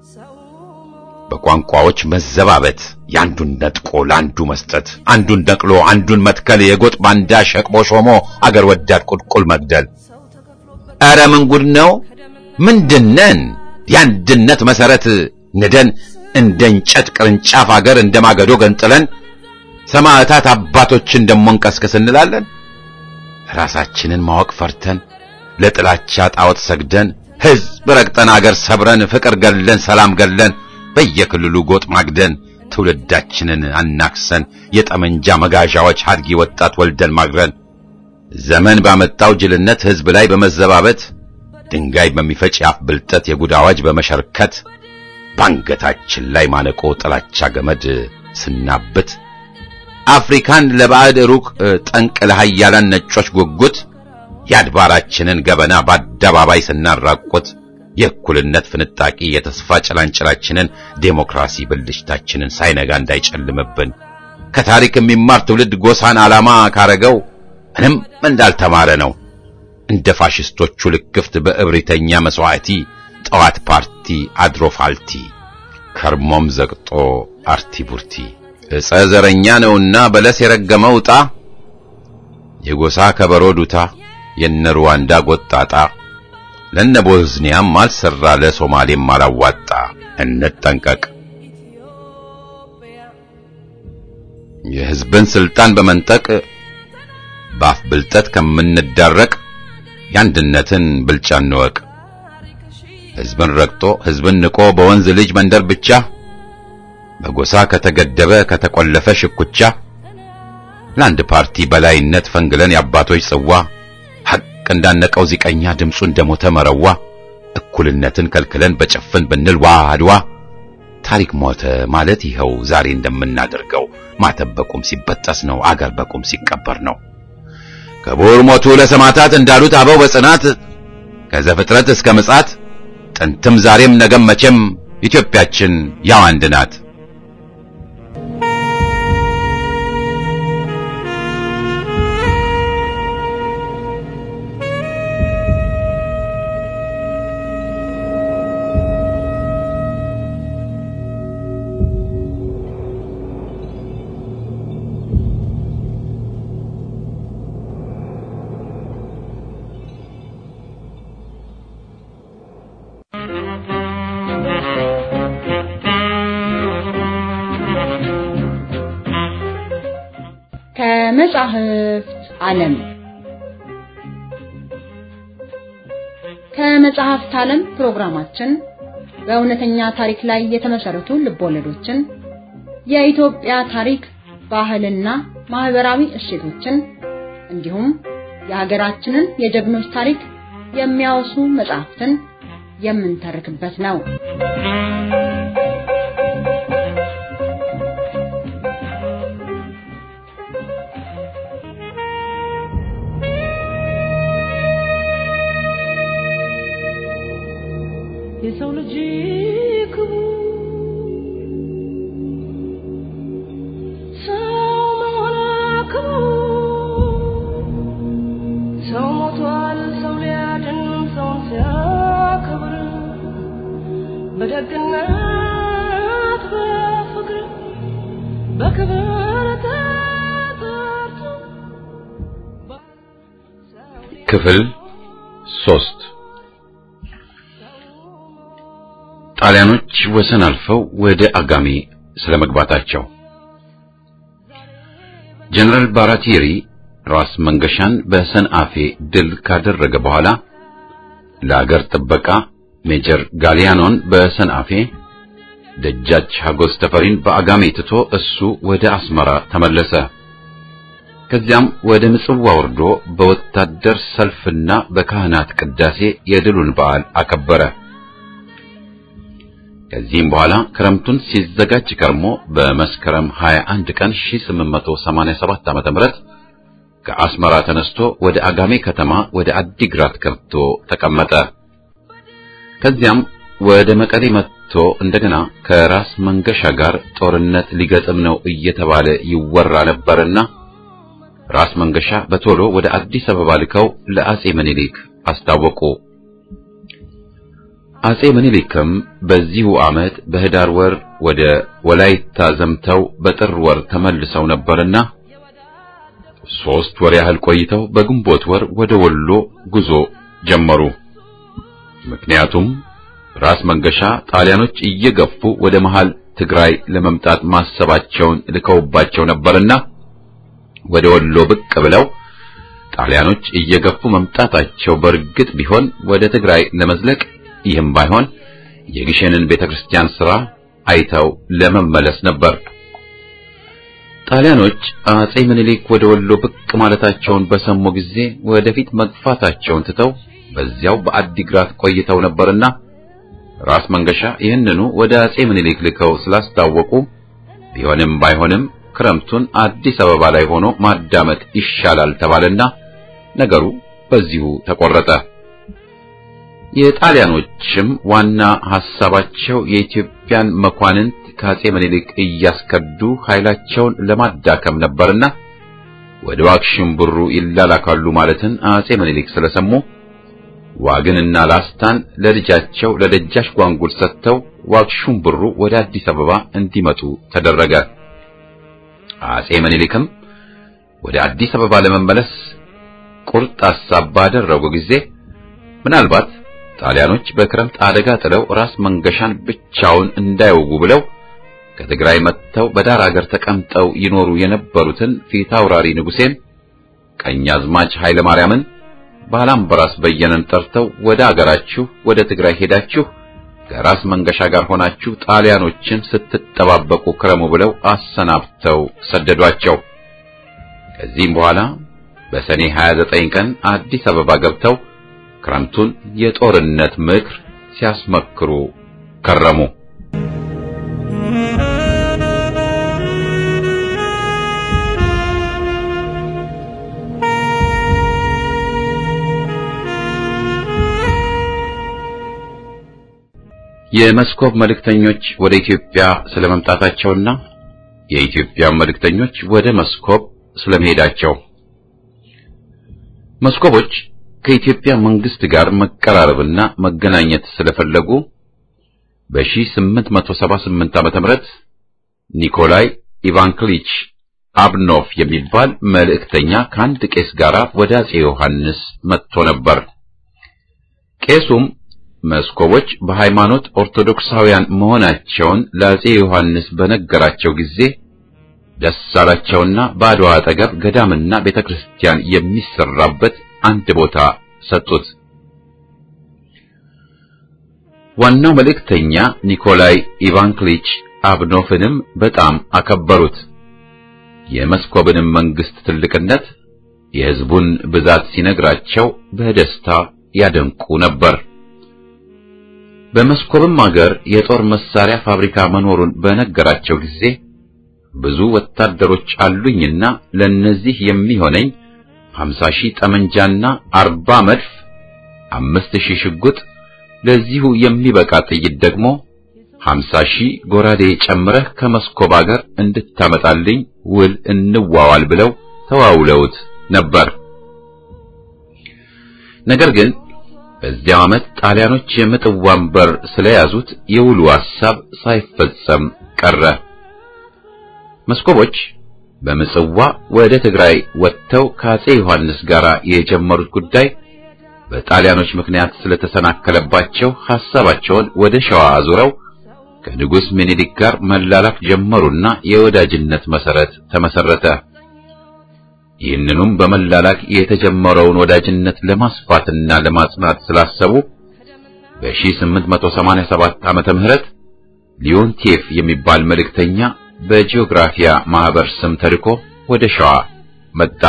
በቋንቋዎች መዘባበት የአንዱን ነጥቆ ለአንዱ መስጠት አንዱን ነቅሎ አንዱን መትከል የጎጥ ባንዳ ሸቅቦ ሾሞ አገር ወዳድ ቁልቁል መግደል ኧረ ምን ጉድ ነው ምንድነን የአንድነት መሰረት ንደን እንደ እንጨት ቅርንጫፍ አገር እንደ ማገዶ ገንጥለን ሰማዕታት አባቶችን ደሞ እንቀስቅስ እንላለን ራሳችንን ማወቅ ፈርተን ለጥላቻ ጣዖት ሰግደን ሕዝብ ረግጠን አገር ሰብረን ፍቅር ገለን ሰላም ገለን በየክልሉ ጎጥ ማግደን ትውልዳችንን አናክሰን የጠመንጃ መጋዣዎች ሀድጊ ወጣት ወልደን ማግረን ዘመን ባመጣው ጅልነት ሕዝብ ላይ በመዘባበት ድንጋይ በሚፈጭ የአፍ ብልጠት የጉድ አዋጅ በመሸርከት ባንገታችን ላይ ማነቆ ጥላቻ ገመድ ስናብት አፍሪካን ለባዕድ ሩቅ ጠንቅ ለሃያላን ነጮች ጉጉት የአድባራችንን ገበና በአደባባይ ስናራቁት የእኩልነት ፍንጣቂ የተስፋ ጭላንጭላችንን ዴሞክራሲ ብልሽታችንን ሳይነጋ እንዳይጨልምብን ከታሪክ የሚማር ትውልድ ጎሳን ዓላማ ካረገው ምንም እንዳልተማረ ነው። እንደ ፋሽስቶቹ ልክፍት በእብሪተኛ መስዋዕቲ ጠዋት ፓርቲ አድሮ ፋልቲ ከርሞም ዘግጦ አርቲ ቡርቲ ዕፀ ዘረኛ ነውና በለስ የረገመው ዕጣ የጎሳ ከበሮ ዱታ የነ ሩዋንዳ ጎጣጣ ለነ ቦዝኒያም አልሰራ ለሶማሌም አላዋጣ። እንጠንቀቅ። የሕዝብን ስልጣን በመንጠቅ በአፍ ብልጠት ከምንዳረቅ የአንድነትን ብልጫ እንወቅ። ሕዝብን ረግጦ ሕዝብን ንቆ በወንዝ ልጅ መንደር ብቻ በጎሳ ከተገደበ ከተቆለፈ ሽኩቻ ለአንድ ፓርቲ በላይነት ፈንግለን የአባቶች ጽዋ ሐቅ እንዳነቀው ዚቀኛ ድምፁ እንደሞተ መረዋ እኩልነትን ከልክለን በጭፍን ብንል ዋ አድዋ ታሪክ ሞተ ማለት ይኸው ዛሬ እንደምናደርገው ማተብ በቁም ሲበጠስ ነው አገር በቁም ሲቀበር ነው። ክቡር ሞቱ ለሰማዕታት እንዳሉት አበው በጽናት ከዘፍጥረት እስከ ምጽአት ጥንትም ዛሬም ነገም መቼም ኢትዮጵያችን ያው አንድ ናት። ከመጻሕፍት ዓለም ከመጽሐፍት ዓለም ፕሮግራማችን በእውነተኛ ታሪክ ላይ የተመሰረቱ ልቦለዶችን፣ የኢትዮጵያ ታሪክ፣ ባህልና ማህበራዊ እሴቶችን እንዲሁም የሀገራችንን የጀግኖች ታሪክ የሚያወሱ መጽሐፍትን የምንተርክበት ነው። የሰው ልጅ ክቡር ሰው መሆን ክቡር ሰው ሞቷል ሰው ሊያድን ሰውን ሲያከብር በደግነት በፍቅር በክብር ተጠርቶ ክፍል ሶስት ጣሊያኖች ወሰን አልፈው ወደ አጋሜ ስለመግባታቸው ጀነራል ባራቲሪ ራስ መንገሻን በሰንአፌ ድል ካደረገ በኋላ ለአገር ጥበቃ ሜጀር ጋሊያኖን በሰንአፌ ደጃች ሀጎስ ተፈሪን በአጋሜ ትቶ እሱ ወደ አስመራ ተመለሰ። ከዚያም ወደ ምጽዋ ወርዶ በወታደር ሰልፍና በካህናት ቅዳሴ የድሉን በዓል አከበረ። ከዚህም በኋላ ክረምቱን ሲዘጋጅ ከርሞ በመስከረም 21 ቀን 1887 ዓ.ም ከአስመራ ተነስቶ ወደ አጋሜ ከተማ ወደ አዲግራት ገብቶ ተቀመጠ። ከዚያም ወደ መቀሌ መጥቶ እንደገና ከራስ መንገሻ ጋር ጦርነት ሊገጥም ነው እየተባለ ይወራ ነበርና ራስ መንገሻ በቶሎ ወደ አዲስ አበባ ልከው ለአጼ ምኒልክ አስታወቁ። አጼ ምኒልክም በዚሁ ዓመት በህዳር ወር ወደ ወላይታ ዘምተው በጥር ወር ተመልሰው ነበርና ሦስት ወር ያህል ቆይተው በግንቦት ወር ወደ ወሎ ጉዞ ጀመሩ። ምክንያቱም ራስ መንገሻ ጣሊያኖች እየገፉ ወደ መሃል ትግራይ ለመምጣት ማሰባቸውን ልከውባቸው ነበርና ወደ ወሎ ብቅ ብለው ጣሊያኖች እየገፉ መምጣታቸው በእርግጥ ቢሆን ወደ ትግራይ ለመዝለቅ ይህም ባይሆን የግሸንን ቤተክርስቲያን ሥራ አይተው ለመመለስ ነበር። ጣሊያኖች አጼ ምኒልክ ወደ ወሎ ብቅ ማለታቸውን በሰሙ ጊዜ ወደፊት መግፋታቸውን ትተው በዚያው በአዲግራት ቆይተው ነበርና ራስ መንገሻ ይህንኑ ወደ አጼ ምኒልክ ልከው ስላስታወቁ ቢሆንም ባይሆንም ክረምቱን አዲስ አበባ ላይ ሆኖ ማዳመጥ ይሻላል ተባለና ነገሩ በዚሁ ተቆረጠ። የጣሊያኖችም ዋና ሐሳባቸው የኢትዮጵያን መኳንንት ከአጼ ምኒልክ እያስከዱ ኃይላቸውን ለማዳከም ነበርና ወደ ዋግሽም ብሩ ይላላካሉ ማለትን አጼ ምኒልክ ስለሰሙ ዋግንና ላስታን ለልጃቸው ለደጃች ጓንጉል ሰጥተው ዋግሹም ብሩ ወደ አዲስ አበባ እንዲመጡ ተደረገ። አጼ ምኒልክም ወደ አዲስ አበባ ለመመለስ ቁርጥ ሐሳብ ባደረጉ ጊዜ ምናልባት ጣሊያኖች በክረምት አደጋ ጥለው ራስ መንገሻን ብቻውን እንዳይወጉ ብለው ከትግራይ መጥተው በዳር አገር ተቀምጠው ይኖሩ የነበሩትን ፊት አውራሪ ንጉሴን፣ ቀኛዝማች ኃይለ ማርያምን፣ ባላምበራስ በየነን ጠርተው ወደ አገራችሁ ወደ ትግራይ ሄዳችሁ ከራስ መንገሻ ጋር ሆናችሁ ጣሊያኖችን ስትጠባበቁ ክረሙ ብለው አሰናብተው ሰደዷቸው። ከዚህም በኋላ በሰኔ 29 ቀን አዲስ አበባ ገብተው ክረምቱን የጦርነት ምክር ሲያስመክሩ ከረሙ። የመስኮብ መልእክተኞች ወደ ኢትዮጵያ ስለመምጣታቸውና የኢትዮጵያ መልእክተኞች ወደ መስኮብ ስለመሄዳቸው መስኮቦች ከኢትዮጵያ መንግስት ጋር መቀራረብና መገናኘት ስለፈለጉ በ1878 ዓመተ ምህረት ኒኮላይ ኢቫንክሊች አብኖፍ የሚባል መልእክተኛ ከአንድ ቄስ ጋር ወደ አጼ ዮሐንስ መጥቶ ነበር። ቄሱም መስኮቦች በሃይማኖት ኦርቶዶክሳውያን መሆናቸውን ለአጼ ዮሐንስ በነገራቸው ጊዜ ደስ አላቸውና በአድዋ አጠገብ ገዳምና ቤተክርስቲያን የሚሰራበት አንድ ቦታ ሰጡት። ዋናው መልእክተኛ ኒኮላይ ኢቫንክሊች አብኖፍንም በጣም አከበሩት። የመስኮብንም መንግስት ትልቅነት፣ የሕዝቡን ብዛት ሲነግራቸው በደስታ ያደንቁ ነበር። በመስኮብም አገር የጦር መሳሪያ ፋብሪካ መኖሩን በነገራቸው ጊዜ ብዙ ወታደሮች አሉኝና ለነዚህ የሚሆነኝ ሀምሳ ሺህ ጠመንጃና አርባ መድፍ አምስት ሺህ ሽጉጥ ለዚሁ የሚበቃ ጥይት ደግሞ ሀምሳ ሺህ ጎራዴ ጨምረህ ከመስኮብ አገር እንድታመጣልኝ ውል እንዋዋል ብለው ተዋውለውት ነበር። ነገር ግን በዚያው ዓመት ጣሊያኖች የምጽዋን በር ስለያዙት የውሉ ሐሳብ ሳይፈጸም ቀረ። መስኮቦች በምጽዋ ወደ ትግራይ ወጥተው ከአጼ ዮሐንስ ጋር የጀመሩት ጉዳይ በጣሊያኖች ምክንያት ስለተሰናከለባቸው ሐሳባቸውን ወደ ሸዋ አዙረው ከንጉሥ ምኒልክ ጋር መላላክ ጀመሩና የወዳጅነት መሰረት ተመሰረተ። ይህንኑም በመላላክ የተጀመረውን ወዳጅነት ለማስፋትና ለማጽናት ስላሰቡ በ1887 ዓመተ ምህረት ሊዮንቴፍ የሚባል መልእክተኛ በጂኦግራፊያ ማህበር ስም ተልኮ ወደ ሸዋ መጣ።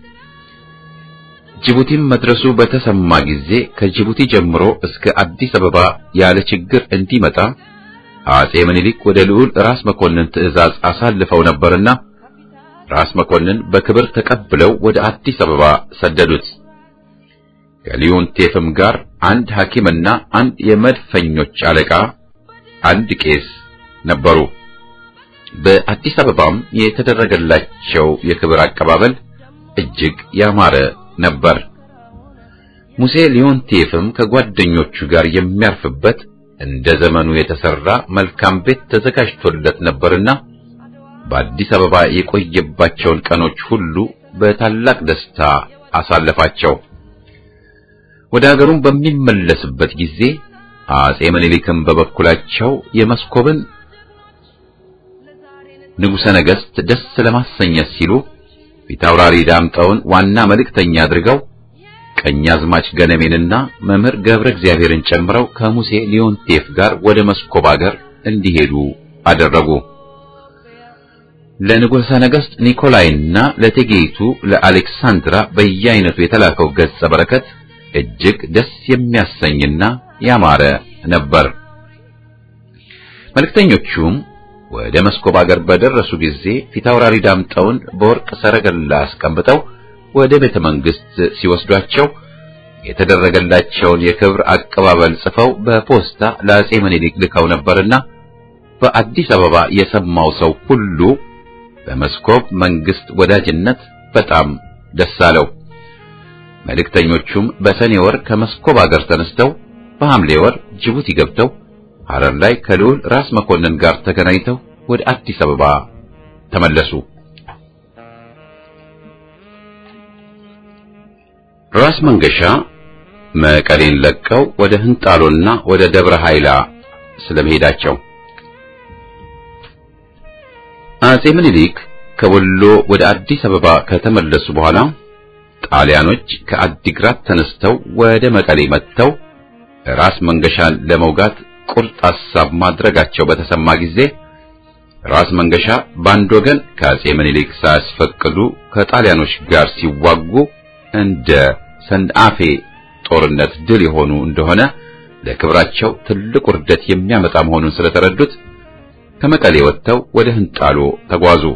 ጅቡቲም መድረሱ በተሰማ ጊዜ ከጅቡቲ ጀምሮ እስከ አዲስ አበባ ያለ ችግር እንዲመጣ አጼ ምኒልክ ወደ ልዑል ራስ መኮንን ትዕዛዝ አሳልፈው ነበርና ራስ መኮንን በክብር ተቀብለው ወደ አዲስ አበባ ሰደዱት። ከሊዮንቴፍም ጋር አንድ ሐኪምና አንድ የመድፈኞች አለቃ፣ አንድ ቄስ ነበሩ። በአዲስ አበባም የተደረገላቸው የክብር አቀባበል እጅግ ያማረ ነበር። ሙሴ ሊዮንቴፍም ከጓደኞቹ ጋር የሚያርፍበት እንደ ዘመኑ የተሰራ መልካም ቤት ተዘጋጅቶለት ነበርና በአዲስ አበባ የቆየባቸውን ቀኖች ሁሉ በታላቅ ደስታ አሳለፋቸው። ወደ አገሩም በሚመለስበት ጊዜ አጼ ምኒልክም በበኩላቸው የመስኮብን ንጉሠ ነገሥት ደስ ለማሰኘት ሲሉ ፊታውራሪ ዳምጠውን ዋና መልእክተኛ አድርገው ቀኛዝማች ገነሜንና መምህር ገብረ እግዚአብሔርን ጨምረው ከሙሴ ሊዮንቴፍ ጋር ወደ መስኮብ አገር እንዲሄዱ አደረጉ። ለንጉሠ ነገሥት ኒኮላይና ለቴጌይቱ ለአሌክሳንድራ በየአይነቱ የተላከው ገጸ በረከት እጅግ ደስ የሚያሰኝና ያማረ ነበር። መልእክተኞቹም ወደ መስኮብ አገር በደረሱ ጊዜ ፊታውራሪ ዳምጠውን በወርቅ ሰረገላ አስቀምጠው ወደ ቤተ መንግሥት ሲወስዷቸው የተደረገላቸውን የክብር አቀባበል ጽፈው በፖስታ ለአጼ ምኒልክ ልከው ነበርና በአዲስ አበባ የሰማው ሰው ሁሉ በመስኮብ መንግሥት ወዳጅነት በጣም ደስ አለው። መልእክተኞቹም በሰኔ ወር ከመስኮብ አገር ተነስተው በሐምሌ ወር ጅቡቲ ገብተው ሐረር ላይ ከልዑል ራስ መኮንን ጋር ተገናኝተው ወደ አዲስ አበባ ተመለሱ። ራስ መንገሻ መቀሌን ለቀው ወደ ህንጣሎና ወደ ደብረ ኃይላ ስለመሄዳቸው አጼ ምኒልክ ከወሎ ወደ አዲስ አበባ ከተመለሱ በኋላ ጣሊያኖች ከአዲግራት ተነስተው ወደ መቀሌ መጥተው ራስ መንገሻን ለመውጋት ቁርጥ ሐሳብ ማድረጋቸው በተሰማ ጊዜ ራስ መንገሻ በአንድ ወገን ከአጼ ምኒልክ ሳያስፈቅዱ ከጣሊያኖች ጋር ሲዋጉ እንደ ሰንአፌ ጦርነት ድል የሆኑ እንደሆነ ለክብራቸው ትልቅ ውርደት የሚያመጣ መሆኑን ስለተረዱት ከመቀሌ ወጥተው ወደ ህንጣሎ ተጓዙ።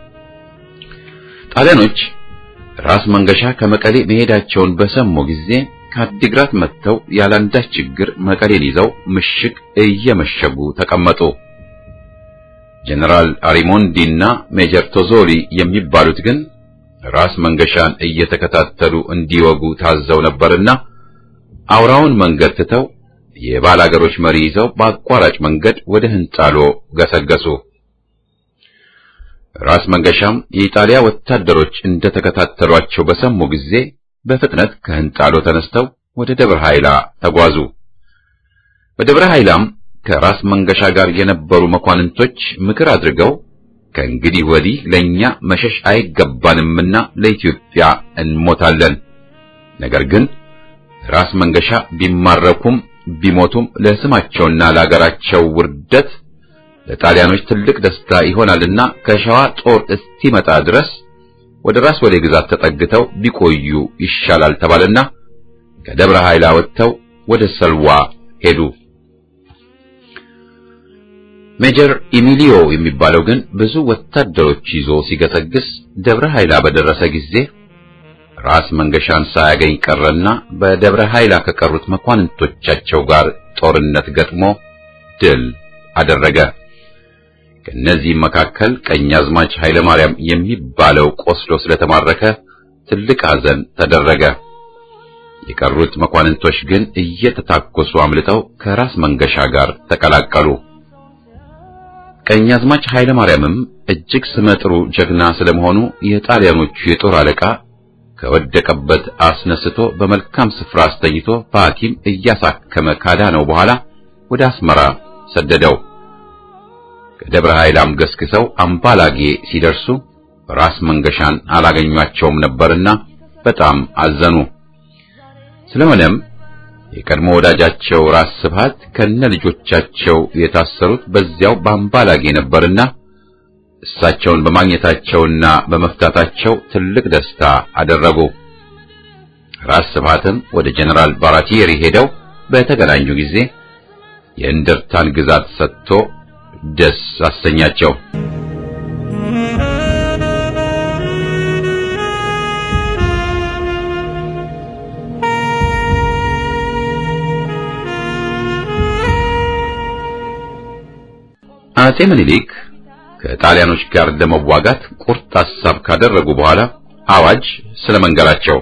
ጣሊያኖች ራስ መንገሻ ከመቀሌ መሄዳቸውን በሰሙ ጊዜ ከአዲግራት መጥተው ያላንዳች ችግር መቀሌን ይዘው ምሽግ እየመሸጉ ተቀመጡ። ጀነራል አሪሞንዲና ሜጀር ቶዞሊ የሚባሉት ግን ራስ መንገሻን እየተከታተሉ እንዲወጉ ታዘው ነበርና አውራውን መንገድ ትተው የባላገሮች መሪ ይዘው በአቋራጭ መንገድ ወደ ህንጣሎ ገሰገሱ። ራስ መንገሻም የኢጣሊያ ወታደሮች እንደተከታተሏቸው በሰሙ ጊዜ በፍጥነት ከህንጣሎ ተነስተው ወደ ደብረ ኃይላ ተጓዙ። በደብረ ኃይላም ከራስ መንገሻ ጋር የነበሩ መኳንንቶች ምክር አድርገው ከእንግዲህ ወዲህ ለኛ መሸሽ አይገባንምና ለኢትዮጵያ እንሞታለን። ነገር ግን ራስ መንገሻ ቢማረኩም ቢሞቱም ለስማቸውና ለአገራቸው ውርደት ለጣሊያኖች ትልቅ ደስታ ይሆናልና ከሸዋ ጦር እስኪመጣ ድረስ ወደ ራስ ወሌ ግዛት ተጠግተው ቢቆዩ ይሻላል ተባለና ከደብረ ኃይላ ወጥተው ወደ ሰልዋ ሄዱ። ሜጀር ኢሚሊዮ የሚባለው ግን ብዙ ወታደሮች ይዞ ሲገሰግስ ደብረ ኃይላ በደረሰ ጊዜ ራስ መንገሻን ሳያገኝ ቀረና በደብረ ኃይላ ከቀሩት መኳንንቶቻቸው ጋር ጦርነት ገጥሞ ድል አደረገ። ከእነዚህም መካከል ቀኛዝማች ኃይለ ማርያም የሚባለው ቆስሎ ስለተማረከ ትልቅ ሐዘን ተደረገ። የቀሩት መኳንንቶች ግን እየተታኮሱ አምልጠው ከራስ መንገሻ ጋር ተቀላቀሉ። ቀኛዝማች ኃይለ ማርያምም እጅግ ስመጥሩ ጀግና ስለመሆኑ የጣሊያኖቹ የጦር አለቃ ከወደቀበት አስነስቶ በመልካም ስፍራ አስተኝቶ በሐኪም እያሳከመ ካዳነው በኋላ ወደ አስመራ ሰደደው። ከደብረ ኃይላም ገስግሰው አምባላጌ ሲደርሱ ራስ መንገሻን አላገኟቸውም ነበርና በጣም አዘኑ። ስለሆነም የቀድሞ ወዳጃቸው ራስ ስብሃት ከነ ልጆቻቸው የታሰሩት በዚያው በአምባላጌ ነበርና እሳቸውን በማግኘታቸውና በመፍታታቸው ትልቅ ደስታ አደረጉ። ራስ ስብሃትም ወደ ጀነራል ባራቲየሪ ሄደው በተገናኙ ጊዜ የእንደርታን ግዛት ሰጥቶ ደስ አሰኛቸው። አጼ ምኒልክ ከጣሊያኖች ጋር ለመዋጋት ቁርጥ ሐሳብ ካደረጉ በኋላ አዋጅ ስለመንገራቸው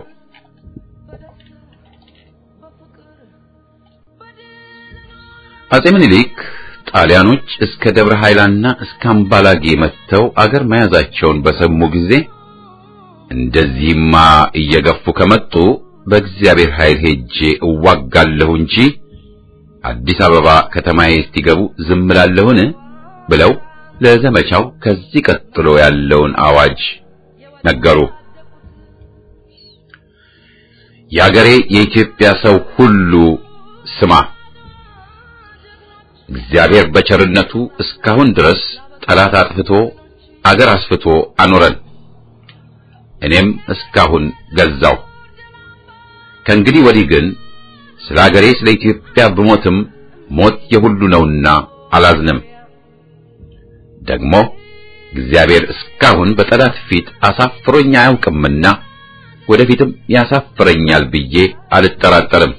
አጼ ምኒልክ ጣሊያኖች እስከ ደብረ ኃይላና እስከ አምባላጌ መጥተው አገር መያዛቸውን በሰሙ ጊዜ እንደዚህማ እየገፉ ከመጡ በእግዚአብሔር ኃይል ሄጄ እዋጋለሁ እንጂ አዲስ አበባ ከተማዬ እስኪገቡ ዝም እላለሁን ብለው ለዘመቻው ከዚህ ቀጥሎ ያለውን አዋጅ ነገሩ። የአገሬ የኢትዮጵያ ሰው ሁሉ ስማ፣ እግዚአብሔር በቸርነቱ እስካሁን ድረስ ጠላት አጥፍቶ አገር አስፍቶ አኖረን። እኔም እስካሁን ገዛው። ከእንግዲህ ወዲህ ግን ስለ አገሬ ስለ ኢትዮጵያ ብሞትም ሞት የሁሉ ነውና አላዝንም። ደግሞ እግዚአብሔር እስካሁን በጠላት ፊት አሳፍሮኝ አያውቅምና ወደፊትም ያሳፍረኛል ብዬ አልጠራጠርም።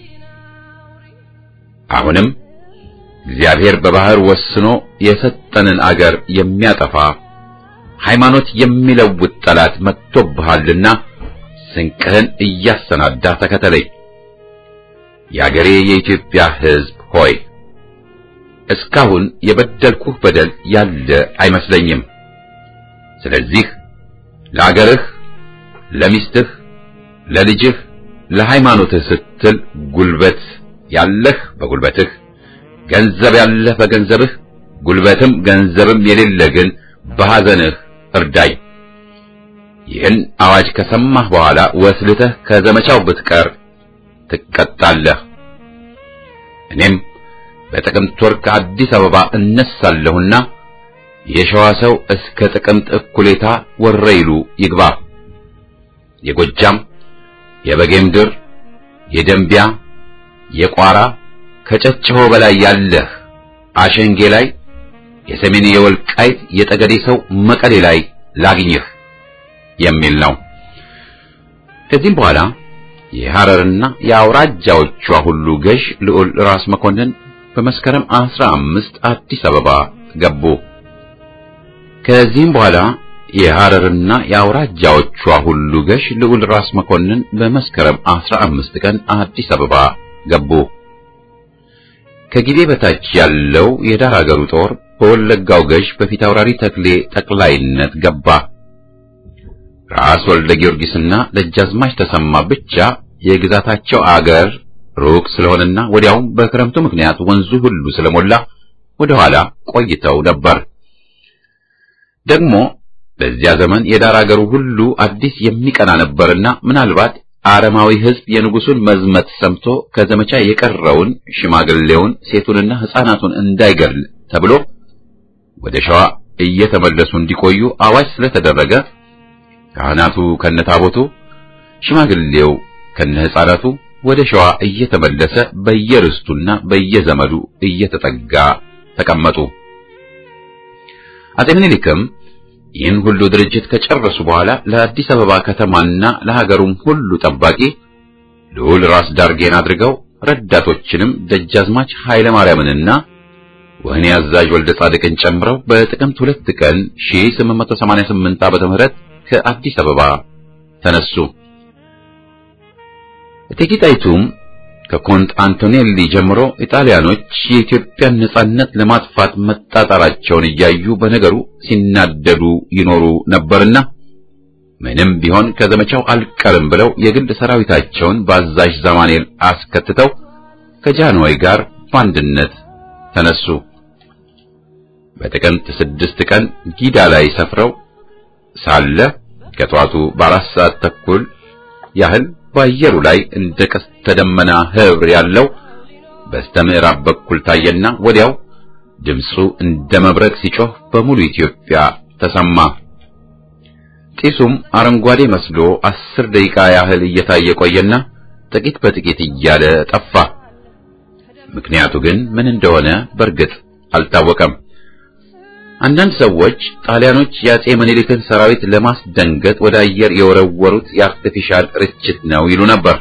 አሁንም እግዚአብሔር በባህር ወስኖ የሰጠንን አገር የሚያጠፋ ሃይማኖት የሚለውጥ ጠላት መጥቶብሃልና ስንቅህን እያሰናዳ ተከተለኝ። የአገሬ የኢትዮጵያ ሕዝብ ሆይ እስካሁን የበደልኩህ በደል ያለ አይመስለኝም። ስለዚህ ለአገርህ፣ ለሚስትህ፣ ለልጅህ፣ ለሃይማኖትህ ስትል ጉልበት ያለህ በጉልበትህ፣ ገንዘብ ያለህ በገንዘብህ፣ ጉልበትም ገንዘብም የሌለ ግን በሐዘንህ እርዳኝ። ይህን አዋጅ ከሰማህ በኋላ ወስልተህ ከዘመቻው ብትቀር ትቀጣለህ። እኔም በጥቅምት ወር ከአዲስ አበባ እነሳለሁና የሸዋ ሰው እስከ ጥቅምት እኩሌታ ወረይሉ ይግባ። የጎጃም፣ የበጌምድር፣ የደንቢያ፣ የቋራ ከጨጭሆ በላይ ያለህ አሸንጌ ላይ የሰሜን የወልቃይት የጠገዴ ሰው መቀሌ ላይ ላግኝህ የሚል ነው። ከዚህም በኋላ የሐረርና የአውራጃዎቿ ሁሉ ገዥ ልዑል ራስ መኮንን በመስከረም አስራ አምስት አዲስ አበባ ገቡ። ከዚህም በኋላ የሐረርና የአውራጃዎቿ ሁሉ ገዥ ልዑል ራስ መኮንን በመስከረም አስራ አምስት ቀን አዲስ አበባ ገቡ። ከጊዜ በታች ያለው የዳር አገሩ ጦር በወለጋው ገዥ በፊት አውራሪ ተክሌ ጠቅላይነት ገባ። ራስ ወልደ ጊዮርጊስና ደጃዝማች ተሰማ ብቻ የግዛታቸው አገር ሩቅ ስለሆነና ወዲያውም በክረምቱ ምክንያት ወንዙ ሁሉ ስለሞላ ወደ ኋላ ቆይተው ነበር። ደግሞ በዚያ ዘመን የዳር አገሩ ሁሉ አዲስ የሚቀና ነበርና ምናልባት አረማዊ ሕዝብ የንጉሱን መዝመት ሰምቶ ከዘመቻ የቀረውን ሽማግሌውን፣ ሴቱንና ሕፃናቱን እንዳይገድል ተብሎ ወደ ሸዋ እየተመለሱ እንዲቆዩ አዋጅ ስለተደረገ ካህናቱ ከነታቦቱ ሽማግሌው ከነ ሕፃናቱ ወደ ሸዋ እየተመለሰ በየርስቱና በየዘመዱ እየተጠጋ ተቀመጡ። አጤ ምኒልክም ይህን ሁሉ ድርጅት ከጨረሱ በኋላ ለአዲስ አበባ ከተማና ለሀገሩም ሁሉ ጠባቂ ልዑል ራስ ዳርጌን አድርገው ረዳቶችንም ደጃዝማች ኃይለ ማርያምንና ወህኒ አዛዥ ወልደ ጻድቅን ጨምረው በጥቅምት ሁለት ቀን 1888 ዓመተ ምህረት ከአዲስ አበባ ተነሱ። እቴጌ ጣይቱም ከኮንት አንቶኔሊ ጀምሮ ኢጣሊያኖች የኢትዮጵያን ነጻነት ለማጥፋት መጣጣራቸውን እያዩ በነገሩ ሲናደዱ ይኖሩ ነበርና ምንም ቢሆን ከዘመቻው አልቀርም ብለው የግል ሰራዊታቸውን በአዛዥ ዛማኔል አስከትተው ከጃንሆይ ጋር በአንድነት ተነሱ። በጥቅምት ስድስት ቀን ጊዳ ላይ ሰፍረው ሳለ ከጠዋቱ በአራት ሰዓት ተኩል ያህል በአየሩ ላይ እንደ ቀስተ ደመና ህብር ያለው በስተ ምዕራብ በኩል ታየና ወዲያው ድምፁ እንደ መብረቅ ሲጮህ በሙሉ ኢትዮጵያ ተሰማ። ጢሱም አረንጓዴ መስሎ አስር ደቂቃ ያህል እየታየ ቆየና ጥቂት በጥቂት እያለ ጠፋ። ምክንያቱ ግን ምን እንደሆነ በእርግጥ አልታወቀም። አንዳንድ ሰዎች ጣሊያኖች የአጼ ምኒልክን ሰራዊት ለማስደንገጥ ወደ አየር የወረወሩት የአርቲፊሻል ርችት ነው ይሉ ነበር።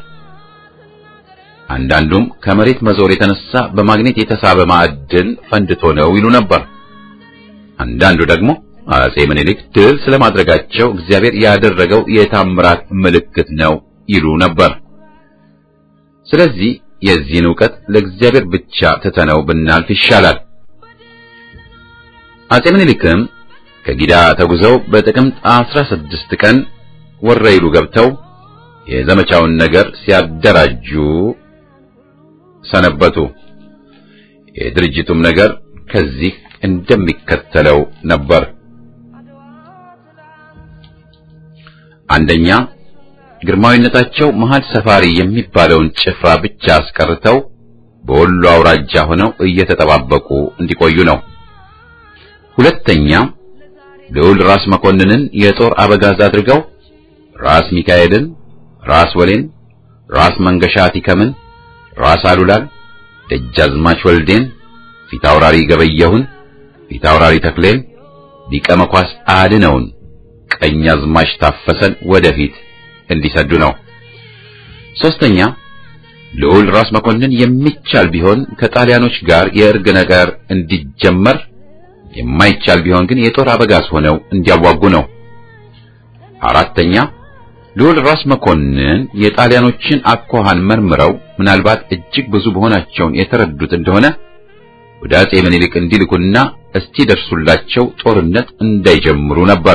አንዳንዱም ከመሬት መዞር የተነሳ በማግኔት የተሳበ ማዕድን ፈንድቶ ነው ይሉ ነበር። አንዳንዱ ደግሞ አጼ ምኒልክ ድል ስለማድረጋቸው እግዚአብሔር ያደረገው የታምራት ምልክት ነው ይሉ ነበር። ስለዚህ የዚህን ዕውቀት ለእግዚአብሔር ብቻ ትተነው ብናልፍ ይሻላል። አጼ ምኒልክም ከጊዳ ተጉዘው በጥቅምት 16 ቀን ወረይሉ ገብተው የዘመቻውን ነገር ሲያደራጁ ሰነበቱ። የድርጅቱም ነገር ከዚህ እንደሚከተለው ነበር። አንደኛ ግርማዊነታቸው መሃል ሰፋሪ የሚባለውን ጭፍራ ብቻ አስቀርተው በወሎ አውራጃ ሆነው እየተጠባበቁ እንዲቆዩ ነው። ሁለተኛ ልዑል ራስ መኮንንን የጦር አበጋዝ አድርገው ራስ ሚካኤልን፣ ራስ ወሌን፣ ራስ መንገሻ ቲከምን፣ ራስ አሉላን፣ ደጃዝማች ወልዴን፣ ፊታውራሪ ገበየሁን፣ ፊታውራሪ ተክሌን፣ ሊቀ መኳስ አድነውን፣ ቀኛዝማች ታፈሰን ወደፊት እንዲሰዱ ነው። ሶስተኛ ልዑል ራስ መኮንን የሚቻል ቢሆን ከጣሊያኖች ጋር የእርግ ነገር እንዲጀመር የማይቻል ቢሆን ግን የጦር አበጋዝ ሆነው እንዲያዋጉ ነው። አራተኛ ልዑል ራስ መኮንን የጣሊያኖችን አኳኋን መርምረው ምናልባት እጅግ ብዙ መሆናቸውን የተረዱት እንደሆነ ወደ አጼ ምኒልክ እንዲልኩና እስቲ ደርሱላቸው ጦርነት እንዳይጀምሩ ነበር።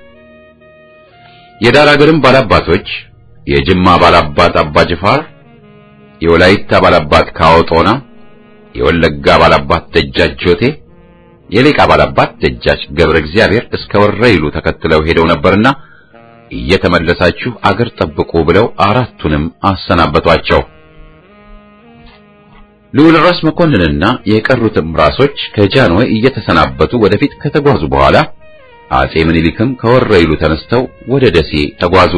የዳር አገርም ባላባቶች የጅማ ባላባት አባ ጅፋር፣ የወላይታ ባላባት ካዎጦና፣ የወለጋ ባላባት ደጃች ጆቴ የሌቃ ባላባት ደጃች ገብረ እግዚአብሔር እስከ ወረይሉ ተከትለው ሄደው ነበርና እየተመለሳችሁ አገር ጠብቁ ብለው አራቱንም አሰናበቷቸው። ልዑል ራስ መኮንንና የቀሩትም ራሶች ከጃንሆይ እየተሰናበቱ ወደፊት ከተጓዙ በኋላ አጼ ምኒልክም ከወረይሉ ተነስተው ወደ ደሴ ተጓዙ።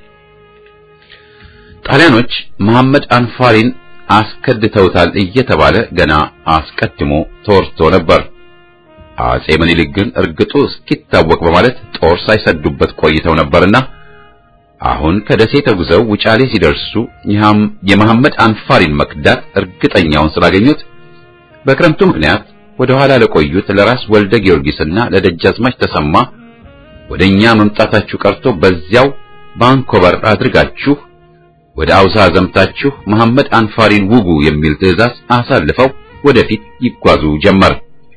ጣሊያኖች መሐመድ አንፋሪን አስከድተውታል እየተባለ ገና አስቀድሞ ተወርቶ ነበር። አጼ ምኒልክ ግን እርግጡ እስኪታወቅ በማለት ጦር ሳይሰዱበት ቆይተው ነበርና አሁን ከደሴ ተጉዘው ውጫሌ ሲደርሱ የመሐመድ አንፋሪን መክዳት እርግጠኛውን ስላገኙት በክረምቱ ምክንያት ወደ ኋላ ለቆዩት ለራስ ወልደ ጊዮርጊስና ለደጃዝማች ተሰማ ወደኛ መምጣታችሁ ቀርቶ በዚያው ባንኮበር አድርጋችሁ ወደ አውሳ ዘምታችሁ መሐመድ አንፋሪን ውጉ የሚል ትዕዛዝ አሳልፈው ወደፊት ይጓዙ ጀመር።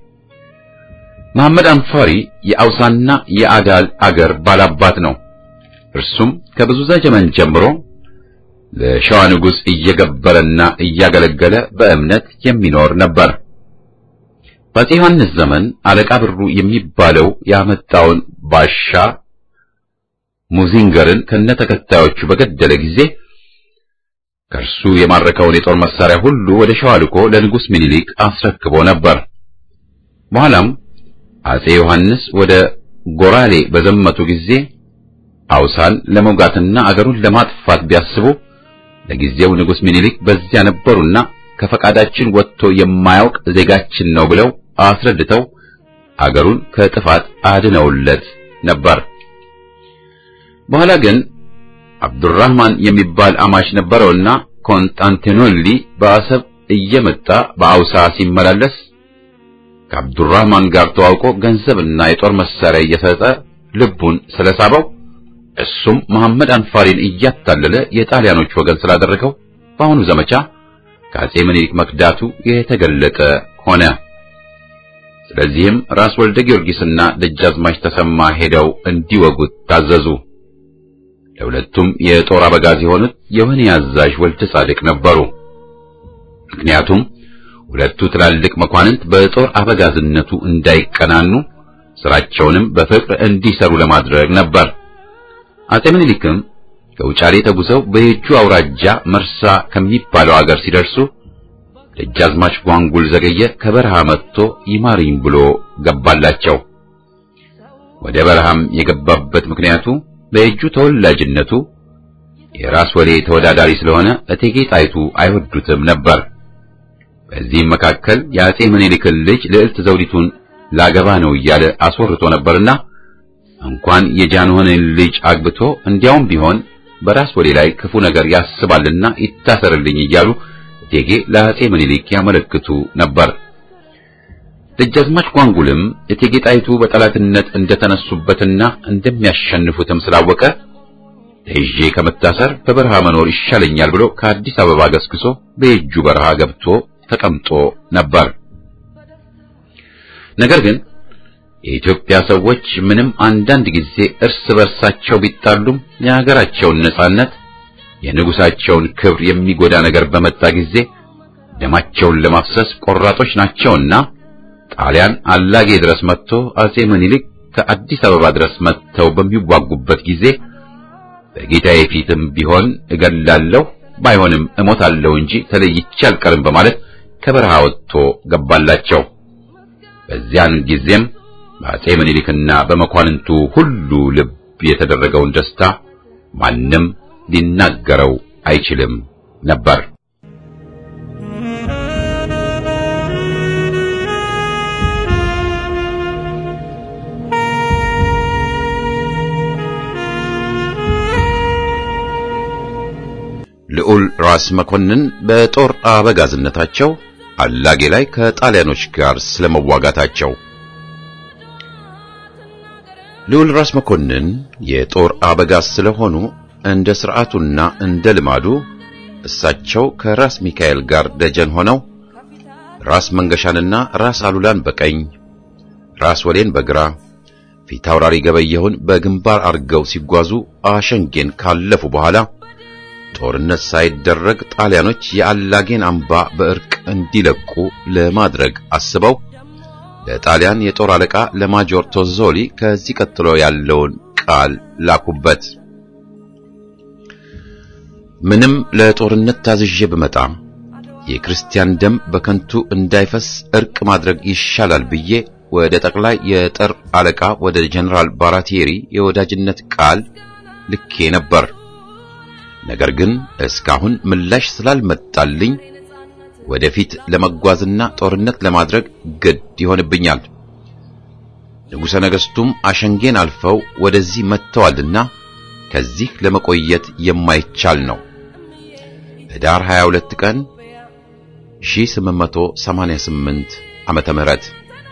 መሐመድ አንፋሪ የአውሳና የአዳል አገር ባላባት ነው። እርሱም ከብዙ ዘመን ጀምሮ ለሸዋ ንጉሥ እየገበረና እያገለገለ በእምነት የሚኖር ነበር። በአፄ ዮሐንስ ዘመን አለቃ ብሩ የሚባለው ያመጣውን ባሻ ሙዚንገርን ከነተከታዮቹ በገደለ ጊዜ ከእርሱ የማረከውን የጦር መሳሪያ ሁሉ ወደ ሸዋ ልኮ ለንጉሥ ሚኒሊክ አስረክቦ ነበር። በኋላም አፄ ዮሐንስ ወደ ጎራሌ በዘመቱ ጊዜ አውሳን ለመውጋትና አገሩን ለማጥፋት ቢያስቡ ለጊዜው ንጉሥ ሚኒሊክ በዚያ ነበሩና ከፈቃዳችን ወጥቶ የማያውቅ ዜጋችን ነው ብለው አስረድተው አገሩን ከጥፋት አድነውለት ነበር። በኋላ ግን አብዱራህማን የሚባል አማች ነበረውና ኮንስታንቲኖሊ በአሰብ እየመጣ በአውሳ ሲመላለስ ከአብዱራህማን ጋር ተዋውቆ ገንዘብና የጦር መሳሪያ እየሰጠ ልቡን ስለሳበው እሱም መሐመድ አንፋሪን እያታለለ የጣሊያኖች ወገን ስላደረገው በአሁኑ ዘመቻ ከአጼ ምኒልክ መክዳቱ የተገለጠ ሆነ። ስለዚህም ራስ ወልደ ጊዮርጊስና ደጃዝማች ተሰማ ሄደው እንዲወጉት ታዘዙ። ለሁለቱም የጦር አበጋዝ የሆኑት የወህኒ አዛዥ ወልደ ጻድቅ ነበሩ። ምክንያቱም ሁለቱ ትላልቅ መኳንንት በጦር አበጋዝነቱ እንዳይቀናኑ ስራቸውንም በፍቅር እንዲሰሩ ለማድረግ ነበር። አጼ ምኒልክም ከውጫሌ ተጉዘው በየጁ አውራጃ መርሳ ከሚባለው አገር ሲደርሱ ደጃዝማች ጓንጉል ዘገየ ከበረሃ መጥቶ ይማርኝ ብሎ ገባላቸው። ወደ በረሃም የገባበት ምክንያቱ በእጁ ተወላጅነቱ የራስ ወሌ ተወዳዳሪ ስለሆነ እቴጌ ጣይቱ አይወዱትም ነበር። በዚህም መካከል የአጼ ምኒልክን ልጅ ልዕልት ዘውዲቱን ላገባ ነው እያለ አስወርቶ ነበርና እንኳን የጃንሆንን ልጅ አግብቶ እንዲያውም ቢሆን በራስ ወሌ ላይ ክፉ ነገር ያስባልና ይታሰርልኝ እያሉ እቴጌ ለአጼ ምኒልክ ያመለክቱ ነበር። ደጃዝማች ጓንጉልም እቴጌ ጣይቱ በጠላትነት እንደተነሱበትና እንደሚያሸንፉትም ስላወቀ ተይዤ ከመታሰር በበረሃ መኖር ይሻለኛል ብሎ ከአዲስ አበባ ገስግሶ በየጁ በረሃ ገብቶ ተቀምጦ ነበር። ነገር ግን የኢትዮጵያ ሰዎች ምንም አንዳንድ ጊዜ እርስ በርሳቸው ቢጣሉም የሀገራቸውን ነጻነት፣ የንጉሳቸውን ክብር የሚጎዳ ነገር በመጣ ጊዜ ደማቸውን ለማፍሰስ ቆራጦች ናቸውና ጣሊያን አላጌ ድረስ መጥቶ አጼ ምኒልክ ከአዲስ አበባ ድረስ መጥተው በሚዋጉበት ጊዜ በጌታዬ ፊትም ቢሆን እገላለሁ ባይሆንም እሞታለሁ እንጂ ተለይቼ አልቀርም በማለት ከበረሃ ወጥቶ ገባላቸው። በዚያን ጊዜም በአጼ ምኒልክና በመኳንንቱ ሁሉ ልብ የተደረገውን ደስታ ማንም ሊናገረው አይችልም ነበር። ልዑል ራስ መኮንን በጦር አበጋዝነታቸው አላጌ ላይ ከጣሊያኖች ጋር ስለመዋጋታቸው ልዑል ራስ መኮንን የጦር አበጋዝ ስለሆኑ እንደ ሥርዓቱና እንደ ልማዱ እሳቸው ከራስ ሚካኤል ጋር ደጀን ሆነው ራስ መንገሻንና ራስ አሉላን በቀኝ ራስ ወሌን በግራ ፊት አውራሪ ገበየሁን በግንባር አርገው ሲጓዙ አሸንጌን ካለፉ በኋላ ጦርነት ሳይደረግ ጣሊያኖች የአላጌን አምባ በእርቅ እንዲለቁ ለማድረግ አስበው ለጣሊያን የጦር አለቃ ለማጆር ቶዞሊ ከዚህ ቀጥሎ ያለውን ቃል ላኩበት። ምንም ለጦርነት ታዝዤ ብመጣ የክርስቲያን ደም በከንቱ እንዳይፈስ እርቅ ማድረግ ይሻላል ብዬ ወደ ጠቅላይ የጦር አለቃ ወደ ጀነራል ባራቴሪ የወዳጅነት ቃል ልኬ ነበር። ነገር ግን እስካሁን ምላሽ ስላልመጣልኝ ወደፊት ለመጓዝና ጦርነት ለማድረግ ግድ ይሆንብኛል። ንጉሠ ነገሥቱም አሸንጌን አልፈው ወደዚህ መጥተዋልና ከዚህ ለመቆየት የማይቻል ነው። ህዳር 22 ቀን 1888 ዓመተ ምህረት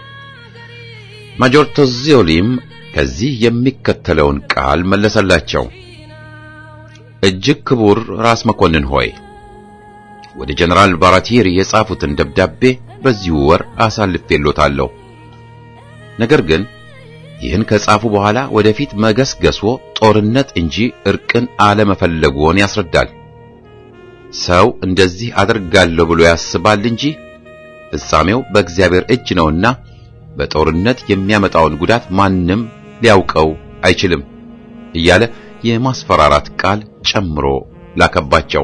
ማጆር ቶዚዮሊም ከዚህ የሚከተለውን ቃል መለሰላቸው። እጅግ ክቡር ራስ መኮንን ሆይ ወደ ጀነራል ባራቲሪ የጻፉትን ደብዳቤ በዚሁ ወር አሳልፌሎታለሁ። ነገር ግን ይህን ከጻፉ በኋላ ወደፊት መገስገስዎ ጦርነት እንጂ እርቅን አለመፈለግዎን ያስረዳል። ሰው እንደዚህ አደርጋለሁ ብሎ ያስባል እንጂ ፍጻሜው በእግዚአብሔር እጅ ነውና በጦርነት የሚያመጣውን ጉዳት ማንም ሊያውቀው አይችልም እያለ የማስፈራራት ቃል ጨምሮ ላከባቸው።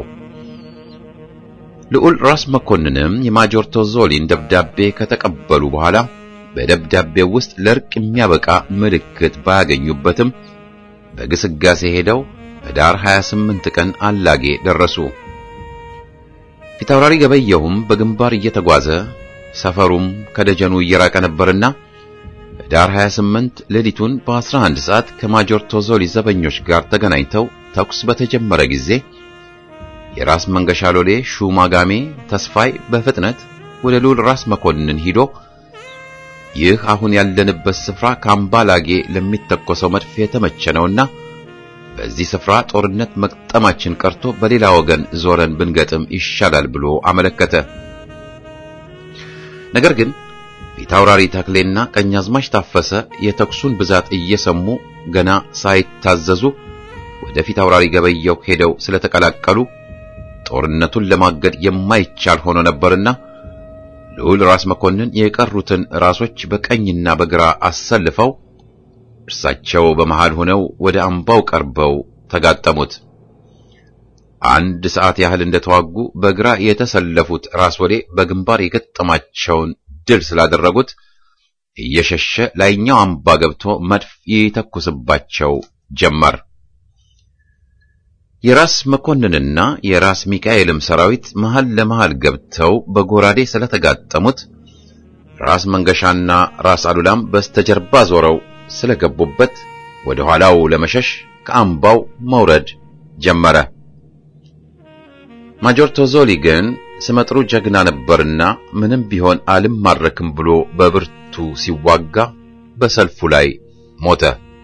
ልዑል ራስ መኮንንም የማጆር ቶዞሊን ደብዳቤ ከተቀበሉ በኋላ በደብዳቤው ውስጥ ለእርቅ የሚያበቃ ምልክት ባያገኙበትም በግስጋሴ ሄደው ህዳር 28 ቀን አላጌ ደረሱ። ፊታውራሪ ገበየሁም በግንባር እየተጓዘ ሰፈሩም ከደጀኑ እየራቀ ነበርና ህዳር 28 ሌሊቱን በ11 ሰዓት ከማጆር ቶዞሊ ዘበኞች ጋር ተገናኝተው ተኩስ በተጀመረ ጊዜ የራስ መንገሻ ሎሌ ሹማጋሜ ተስፋይ በፍጥነት ወደ ልዑል ራስ መኮንን ሂዶ ይህ አሁን ያለንበት ስፍራ ካምባላጌ ለሚተኮሰው መድፍ የተመቸ ነውና በዚህ ስፍራ ጦርነት መቅጠማችን ቀርቶ በሌላ ወገን ዞረን ብንገጥም ይሻላል ብሎ አመለከተ። ነገር ግን ፊታውራሪ ተክሌና ቀኛዝማች ታፈሰ የተኩሱን ብዛት እየሰሙ ገና ሳይታዘዙ ወደ ፊታውራሪ ገበየው ሄደው ስለተቀላቀሉ ጦርነቱን ለማገድ የማይቻል ሆኖ ነበርና ልዑል ራስ መኮንን የቀሩትን ራሶች በቀኝና በግራ አሰልፈው እርሳቸው በመሃል ሆነው ወደ አምባው ቀርበው ተጋጠሙት። አንድ ሰዓት ያህል እንደተዋጉ በግራ የተሰለፉት ራስ ወሌ በግንባር የገጠማቸውን ድል ስላደረጉት እየሸሸ ላይኛው አምባ ገብቶ መድፍ ይተኩስባቸው ጀመር። የራስ መኮንንና የራስ ሚካኤልም ሰራዊት መሃል ለመሃል ገብተው በጎራዴ ስለተጋጠሙት ራስ መንገሻና ራስ አሉላም በስተጀርባ ዞረው ስለገቡበት ወደ ኋላው ለመሸሽ ከአምባው መውረድ ጀመረ። ማጆር ቶዞሊ ግን ስመጥሩ ጀግና ነበርና ምንም ቢሆን አልማረክም ብሎ በብርቱ ሲዋጋ በሰልፉ ላይ ሞተ።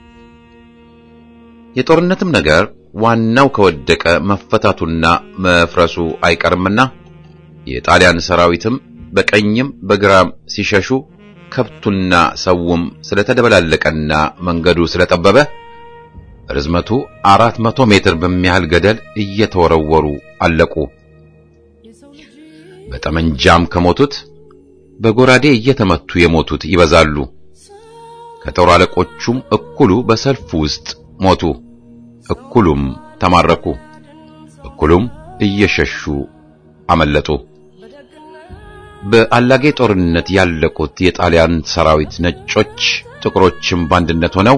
የጦርነትም ነገር ዋናው ከወደቀ መፈታቱና መፍረሱ አይቀርምና የጣሊያን ሰራዊትም በቀኝም በግራም ሲሸሹ ከብቱና ሰውም ስለተደበላለቀና መንገዱ ስለጠበበ ርዝመቱ አራት መቶ ሜትር በሚያህል ገደል እየተወረወሩ አለቁ። በጠመንጃም ከሞቱት በጎራዴ እየተመቱ የሞቱት ይበዛሉ። ከጦር አለቆቹም እኩሉ በሰልፉ ውስጥ ሞቱ፣ እኩሉም ተማረኩ፣ እኩሉም እየሸሹ አመለጡ። በአላጌ ጦርነት ያለቁት የጣሊያን ሰራዊት ነጮች፣ ጥቁሮችም በአንድነት ሆነው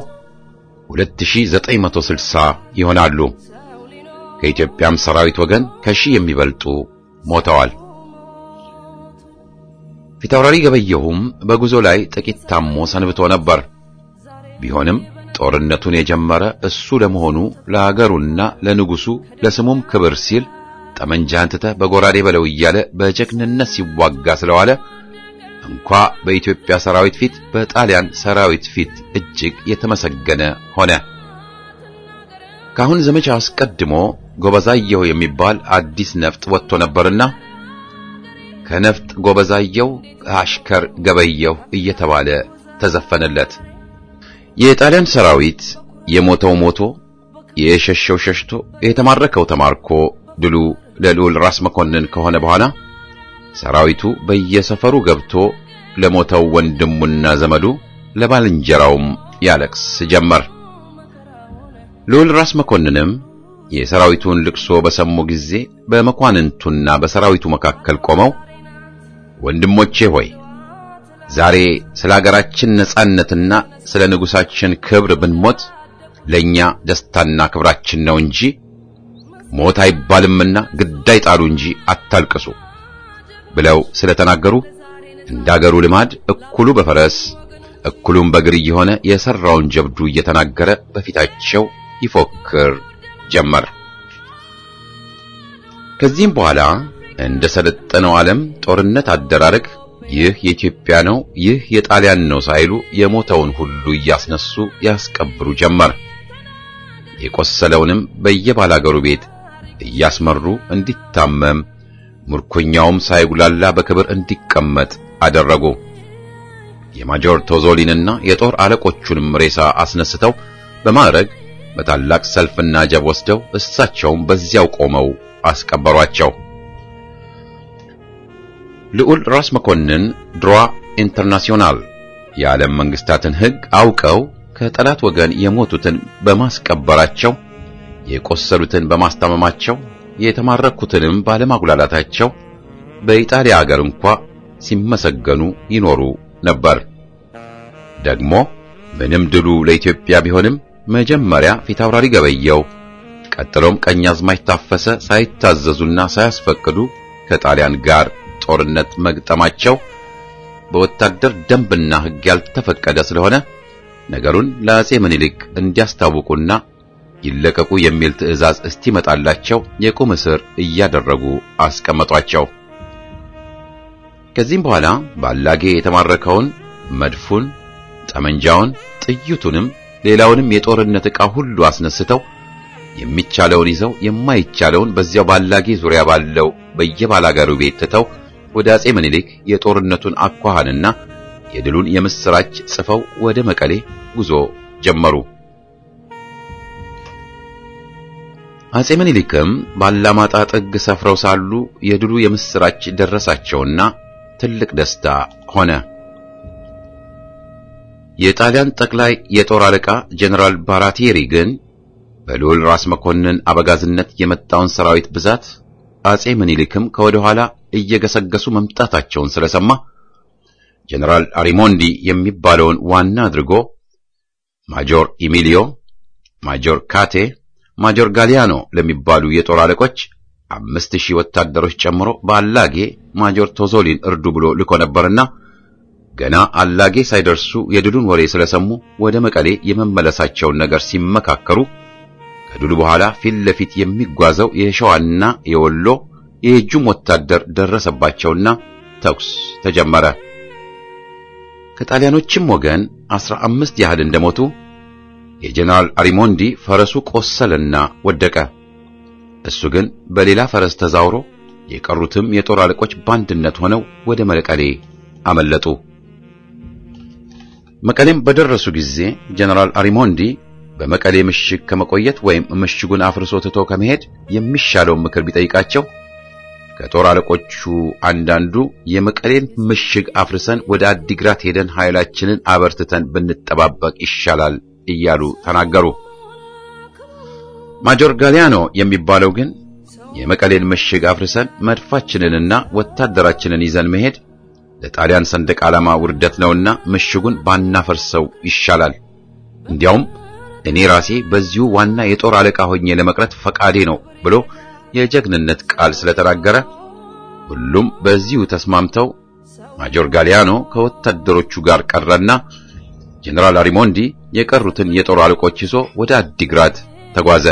2960 ይሆናሉ። ከኢትዮጵያም ሰራዊት ወገን ከሺህ የሚበልጡ ሞተዋል። ፊታውራሪ ገበየሁም በጉዞ ላይ ጥቂት ታሞ ሰንብቶ ነበር። ቢሆንም ጦርነቱን የጀመረ እሱ ለመሆኑ ለአገሩና ለንጉሱ ለስሙም ክብር ሲል ጠመንጃህን ትተህ በጎራዴ በለው እያለ በጀግንነት ሲዋጋ ስለዋለ እንኳ በኢትዮጵያ ሰራዊት ፊት በጣሊያን ሰራዊት ፊት እጅግ የተመሰገነ ሆነ። ካሁን ዘመቻ አስቀድሞ ጎበዛየሁ የሚባል አዲስ ነፍጥ ወጥቶ ነበርና ከነፍጥ ጎበዛየሁ አሽከር ገበየሁ እየተባለ ተዘፈነለት። የጣሊያን ሰራዊት የሞተው ሞቶ፣ የሸሸው ሸሽቶ፣ የተማረከው ተማርኮ ድሉ ለልዑል ራስ መኮንን ከሆነ በኋላ ሰራዊቱ በየሰፈሩ ገብቶ ለሞተው ወንድሙና ዘመዱ ለባልንጀራውም ያለቅስ ጀመር። ልዑል ራስ መኮንንም የሰራዊቱን ልቅሶ በሰሙ ጊዜ በመኳንንቱና በሰራዊቱ መካከል ቆመው ወንድሞቼ ሆይ ዛሬ ስለ አገራችን ነጻነትና ስለ ንጉሳችን ክብር ብንሞት ለኛ ደስታና ክብራችን ነው እንጂ ሞት አይባልምና ግዳይ ጣሉ እንጂ አታልቅሱ ብለው ስለተናገሩ እንዳገሩ ልማድ እኩሉ በፈረስ እኩሉም በእግር እየሆነ የሰራውን ጀብዱ እየተናገረ በፊታቸው ይፎክር ጀመር። ከዚህም በኋላ እንደ ሰለጠነው ዓለም ጦርነት አደራረግ ይህ የኢትዮጵያ ነው፣ ይህ የጣሊያን ነው ሳይሉ የሞተውን ሁሉ እያስነሱ ያስቀብሩ ጀመር። የቆሰለውንም በየባላገሩ ቤት እያስመሩ እንዲታመም ምርኮኛውም ሳይጉላላ በክብር እንዲቀመጥ አደረጉ። የማጆር ቶዞሊንና የጦር አለቆቹንም ሬሳ አስነስተው በማዕረግ በታላቅ ሰልፍና ጀብ ወስደው እሳቸውም በዚያው ቆመው አስቀበሯቸው። ልዑል ራስ መኮንን ድሯ ኢንተርናሲዮናል የዓለም መንግስታትን ሕግ አውቀው ከጠላት ወገን የሞቱትን በማስቀበራቸው የቆሰሉትን በማስታመማቸው የተማረኩትንም ባለማጉላላታቸው በኢጣሊያ አገር እንኳ ሲመሰገኑ ይኖሩ ነበር። ደግሞ ምንም ድሉ ለኢትዮጵያ ቢሆንም መጀመሪያ ፊታውራሪ ገበየው፣ ቀጥሎም ቀኛዝማች ታፈሰ ሳይታዘዙና ሳያስፈቅዱ ከጣሊያን ጋር ጦርነት መግጠማቸው በወታደር ደንብና ሕግ ያልተፈቀደ ስለሆነ ነገሩን ለአጼ ምኒልክ እንዲያስታውቁና ይለቀቁ የሚል ትዕዛዝ እስቲመጣላቸው የቁም እስር እያደረጉ አስቀመጧቸው። ከዚህም በኋላ ባላጌ የተማረከውን መድፉን፣ ጠመንጃውን፣ ጥይቱንም ሌላውንም የጦርነት ዕቃ ሁሉ አስነስተው የሚቻለውን ይዘው የማይቻለውን በዚያው ባላጌ ዙሪያ ባለው በየባላጋሩ ቤት ትተው ወደ አጼ ምኒልክ የጦርነቱን አኳኋንና የድሉን የምስራች ጽፈው ወደ መቀሌ ጉዞ ጀመሩ። አጼ ምኒልክም ባላማጣ ጥግ ሰፍረው ሳሉ የድሉ የምስራች ደረሳቸውና ትልቅ ደስታ ሆነ። የጣሊያን ጠቅላይ የጦር አለቃ ጀነራል ባራቴሪ ግን በልዑል ራስ መኮንን አበጋዝነት የመጣውን ሰራዊት ብዛት አጼ ምኒልክም ከወደ ኋላ እየገሰገሱ መምጣታቸውን ስለሰማ ጀነራል አሪሞንዲ የሚባለውን ዋና አድርጎ ማጆር ኢሚሊዮ፣ ማጆር ካቴ፣ ማጆር ጋሊያኖ ለሚባሉ የጦር አለቆች አምስት ሺህ ወታደሮች ጨምሮ በአላጌ ማጆር ቶዞሊን እርዱ ብሎ ልኮ ነበርና ገና አላጌ ሳይደርሱ የድሉን ወሬ ስለሰሙ ወደ መቀሌ የመመለሳቸውን ነገር ሲመካከሩ ከድሉ በኋላ ፊት ለፊት የሚጓዘው የሸዋና የወሎ የእጁም ወታደር ደረሰባቸውና ተኩስ ተጀመረ። ከጣሊያኖችም ወገን አስራ አምስት ያህል እንደሞቱ የጀነራል አሪሞንዲ ፈረሱ ቆሰለና ወደቀ። እሱ ግን በሌላ ፈረስ ተዛውሮ የቀሩትም የጦር አለቆች በአንድነት ሆነው ወደ መቀሌ አመለጡ። መቀሌም በደረሱ ጊዜ ጀነራል አሪሞንዲ በመቀሌ ምሽግ ከመቆየት ወይም ምሽጉን አፍርሶ ትቶ ከመሄድ የሚሻለውን ምክር ቢጠይቃቸው ከጦር አለቆቹ አንዳንዱ የመቀሌን ምሽግ አፍርሰን ወደ አዲግራት ሄደን ኃይላችንን አበርትተን ብንጠባበቅ ይሻላል እያሉ ተናገሩ። ማጆር ጋሊያኖ የሚባለው ግን የመቀሌን ምሽግ አፍርሰን መድፋችንንና ወታደራችንን ይዘን መሄድ ለጣሊያን ሰንደቅ ዓላማ ውርደት ነውና ምሽጉን ባናፈርሰው ይሻላል። እንዲያውም እኔ ራሴ በዚሁ ዋና የጦር አለቃ ሆኜ ለመቅረት ፈቃዴ ነው ብሎ የጀግንነት ቃል ስለተናገረ ሁሉም በዚሁ ተስማምተው ማጆር ጋሊያኖ ከወታደሮቹ ጋር ቀረና ጀነራል አሪሞንዲ የቀሩትን የጦር አለቆች ይዞ ወደ አዲግራት ተጓዘ።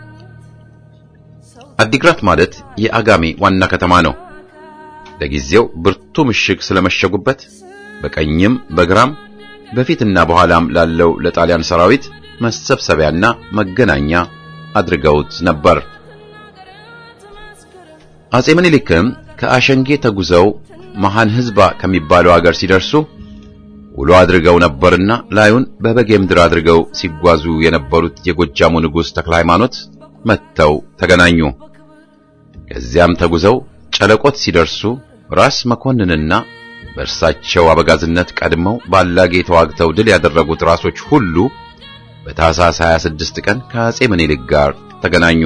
አዲግራት ማለት የአጋሜ ዋና ከተማ ነው። ለጊዜው ብርቱ ምሽግ ስለመሸጉበት በቀኝም በግራም በፊትና በኋላም ላለው ለጣሊያን ሰራዊት መሰብሰቢያና መገናኛ አድርገውት ነበር። አጼ ምኒልክም ከአሸንጌ ተጉዘው መሃን ህዝባ ከሚባለው አገር ሲደርሱ ውሎ አድርገው ነበርና ላዩን በበጌ ምድር አድርገው ሲጓዙ የነበሩት የጎጃሙ ንጉሥ ተክለ ሃይማኖት መጥተው ተገናኙ። ከዚያም ተጉዘው ጨለቆት ሲደርሱ ራስ መኮንንና በእርሳቸው አበጋዝነት ቀድመው ባላጌ ተዋግተው ድል ያደረጉት ራሶች ሁሉ በታኅሳስ 26 ቀን ከአጼ ምኒልክ ጋር ተገናኙ።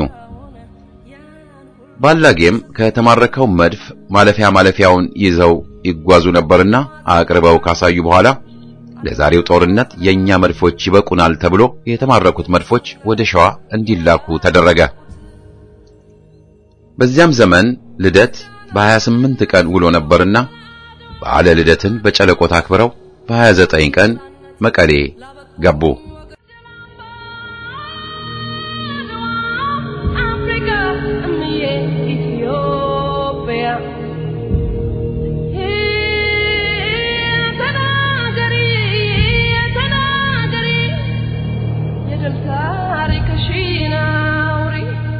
ባላጌም ከተማረከው መድፍ ማለፊያ ማለፊያውን ይዘው ይጓዙ ነበርና አቅርበው ካሳዩ በኋላ ለዛሬው ጦርነት የኛ መድፎች ይበቁናል ተብሎ የተማረኩት መድፎች ወደ ሸዋ እንዲላኩ ተደረገ። በዚያም ዘመን ልደት በ28 ቀን ውሎ ነበርና በዓለ ልደትን በጨለቆት አክብረው በ29 ቀን መቀሌ ገቡ። አፍሪካ እምዬ ኢትዮጵያ ተናገሪ ተናገሪ የድል ታሪክሽን አውሪ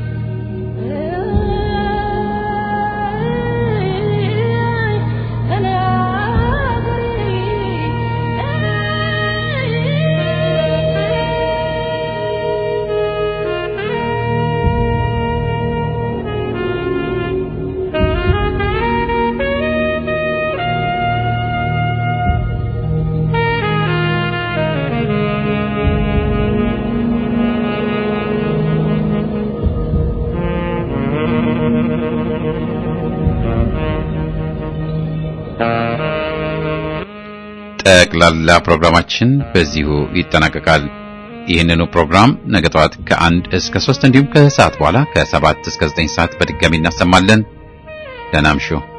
ጠቅላላ ፕሮግራማችን በዚሁ ይጠናቀቃል። ይህንኑ ፕሮግራም ነገ ጠዋት ከአንድ እስከ ሶስት እንዲሁም ከሰዓት በኋላ ከሰባት እስከ ዘጠኝ ሰዓት በድጋሚ እናሰማለን። ደህና እምሹ።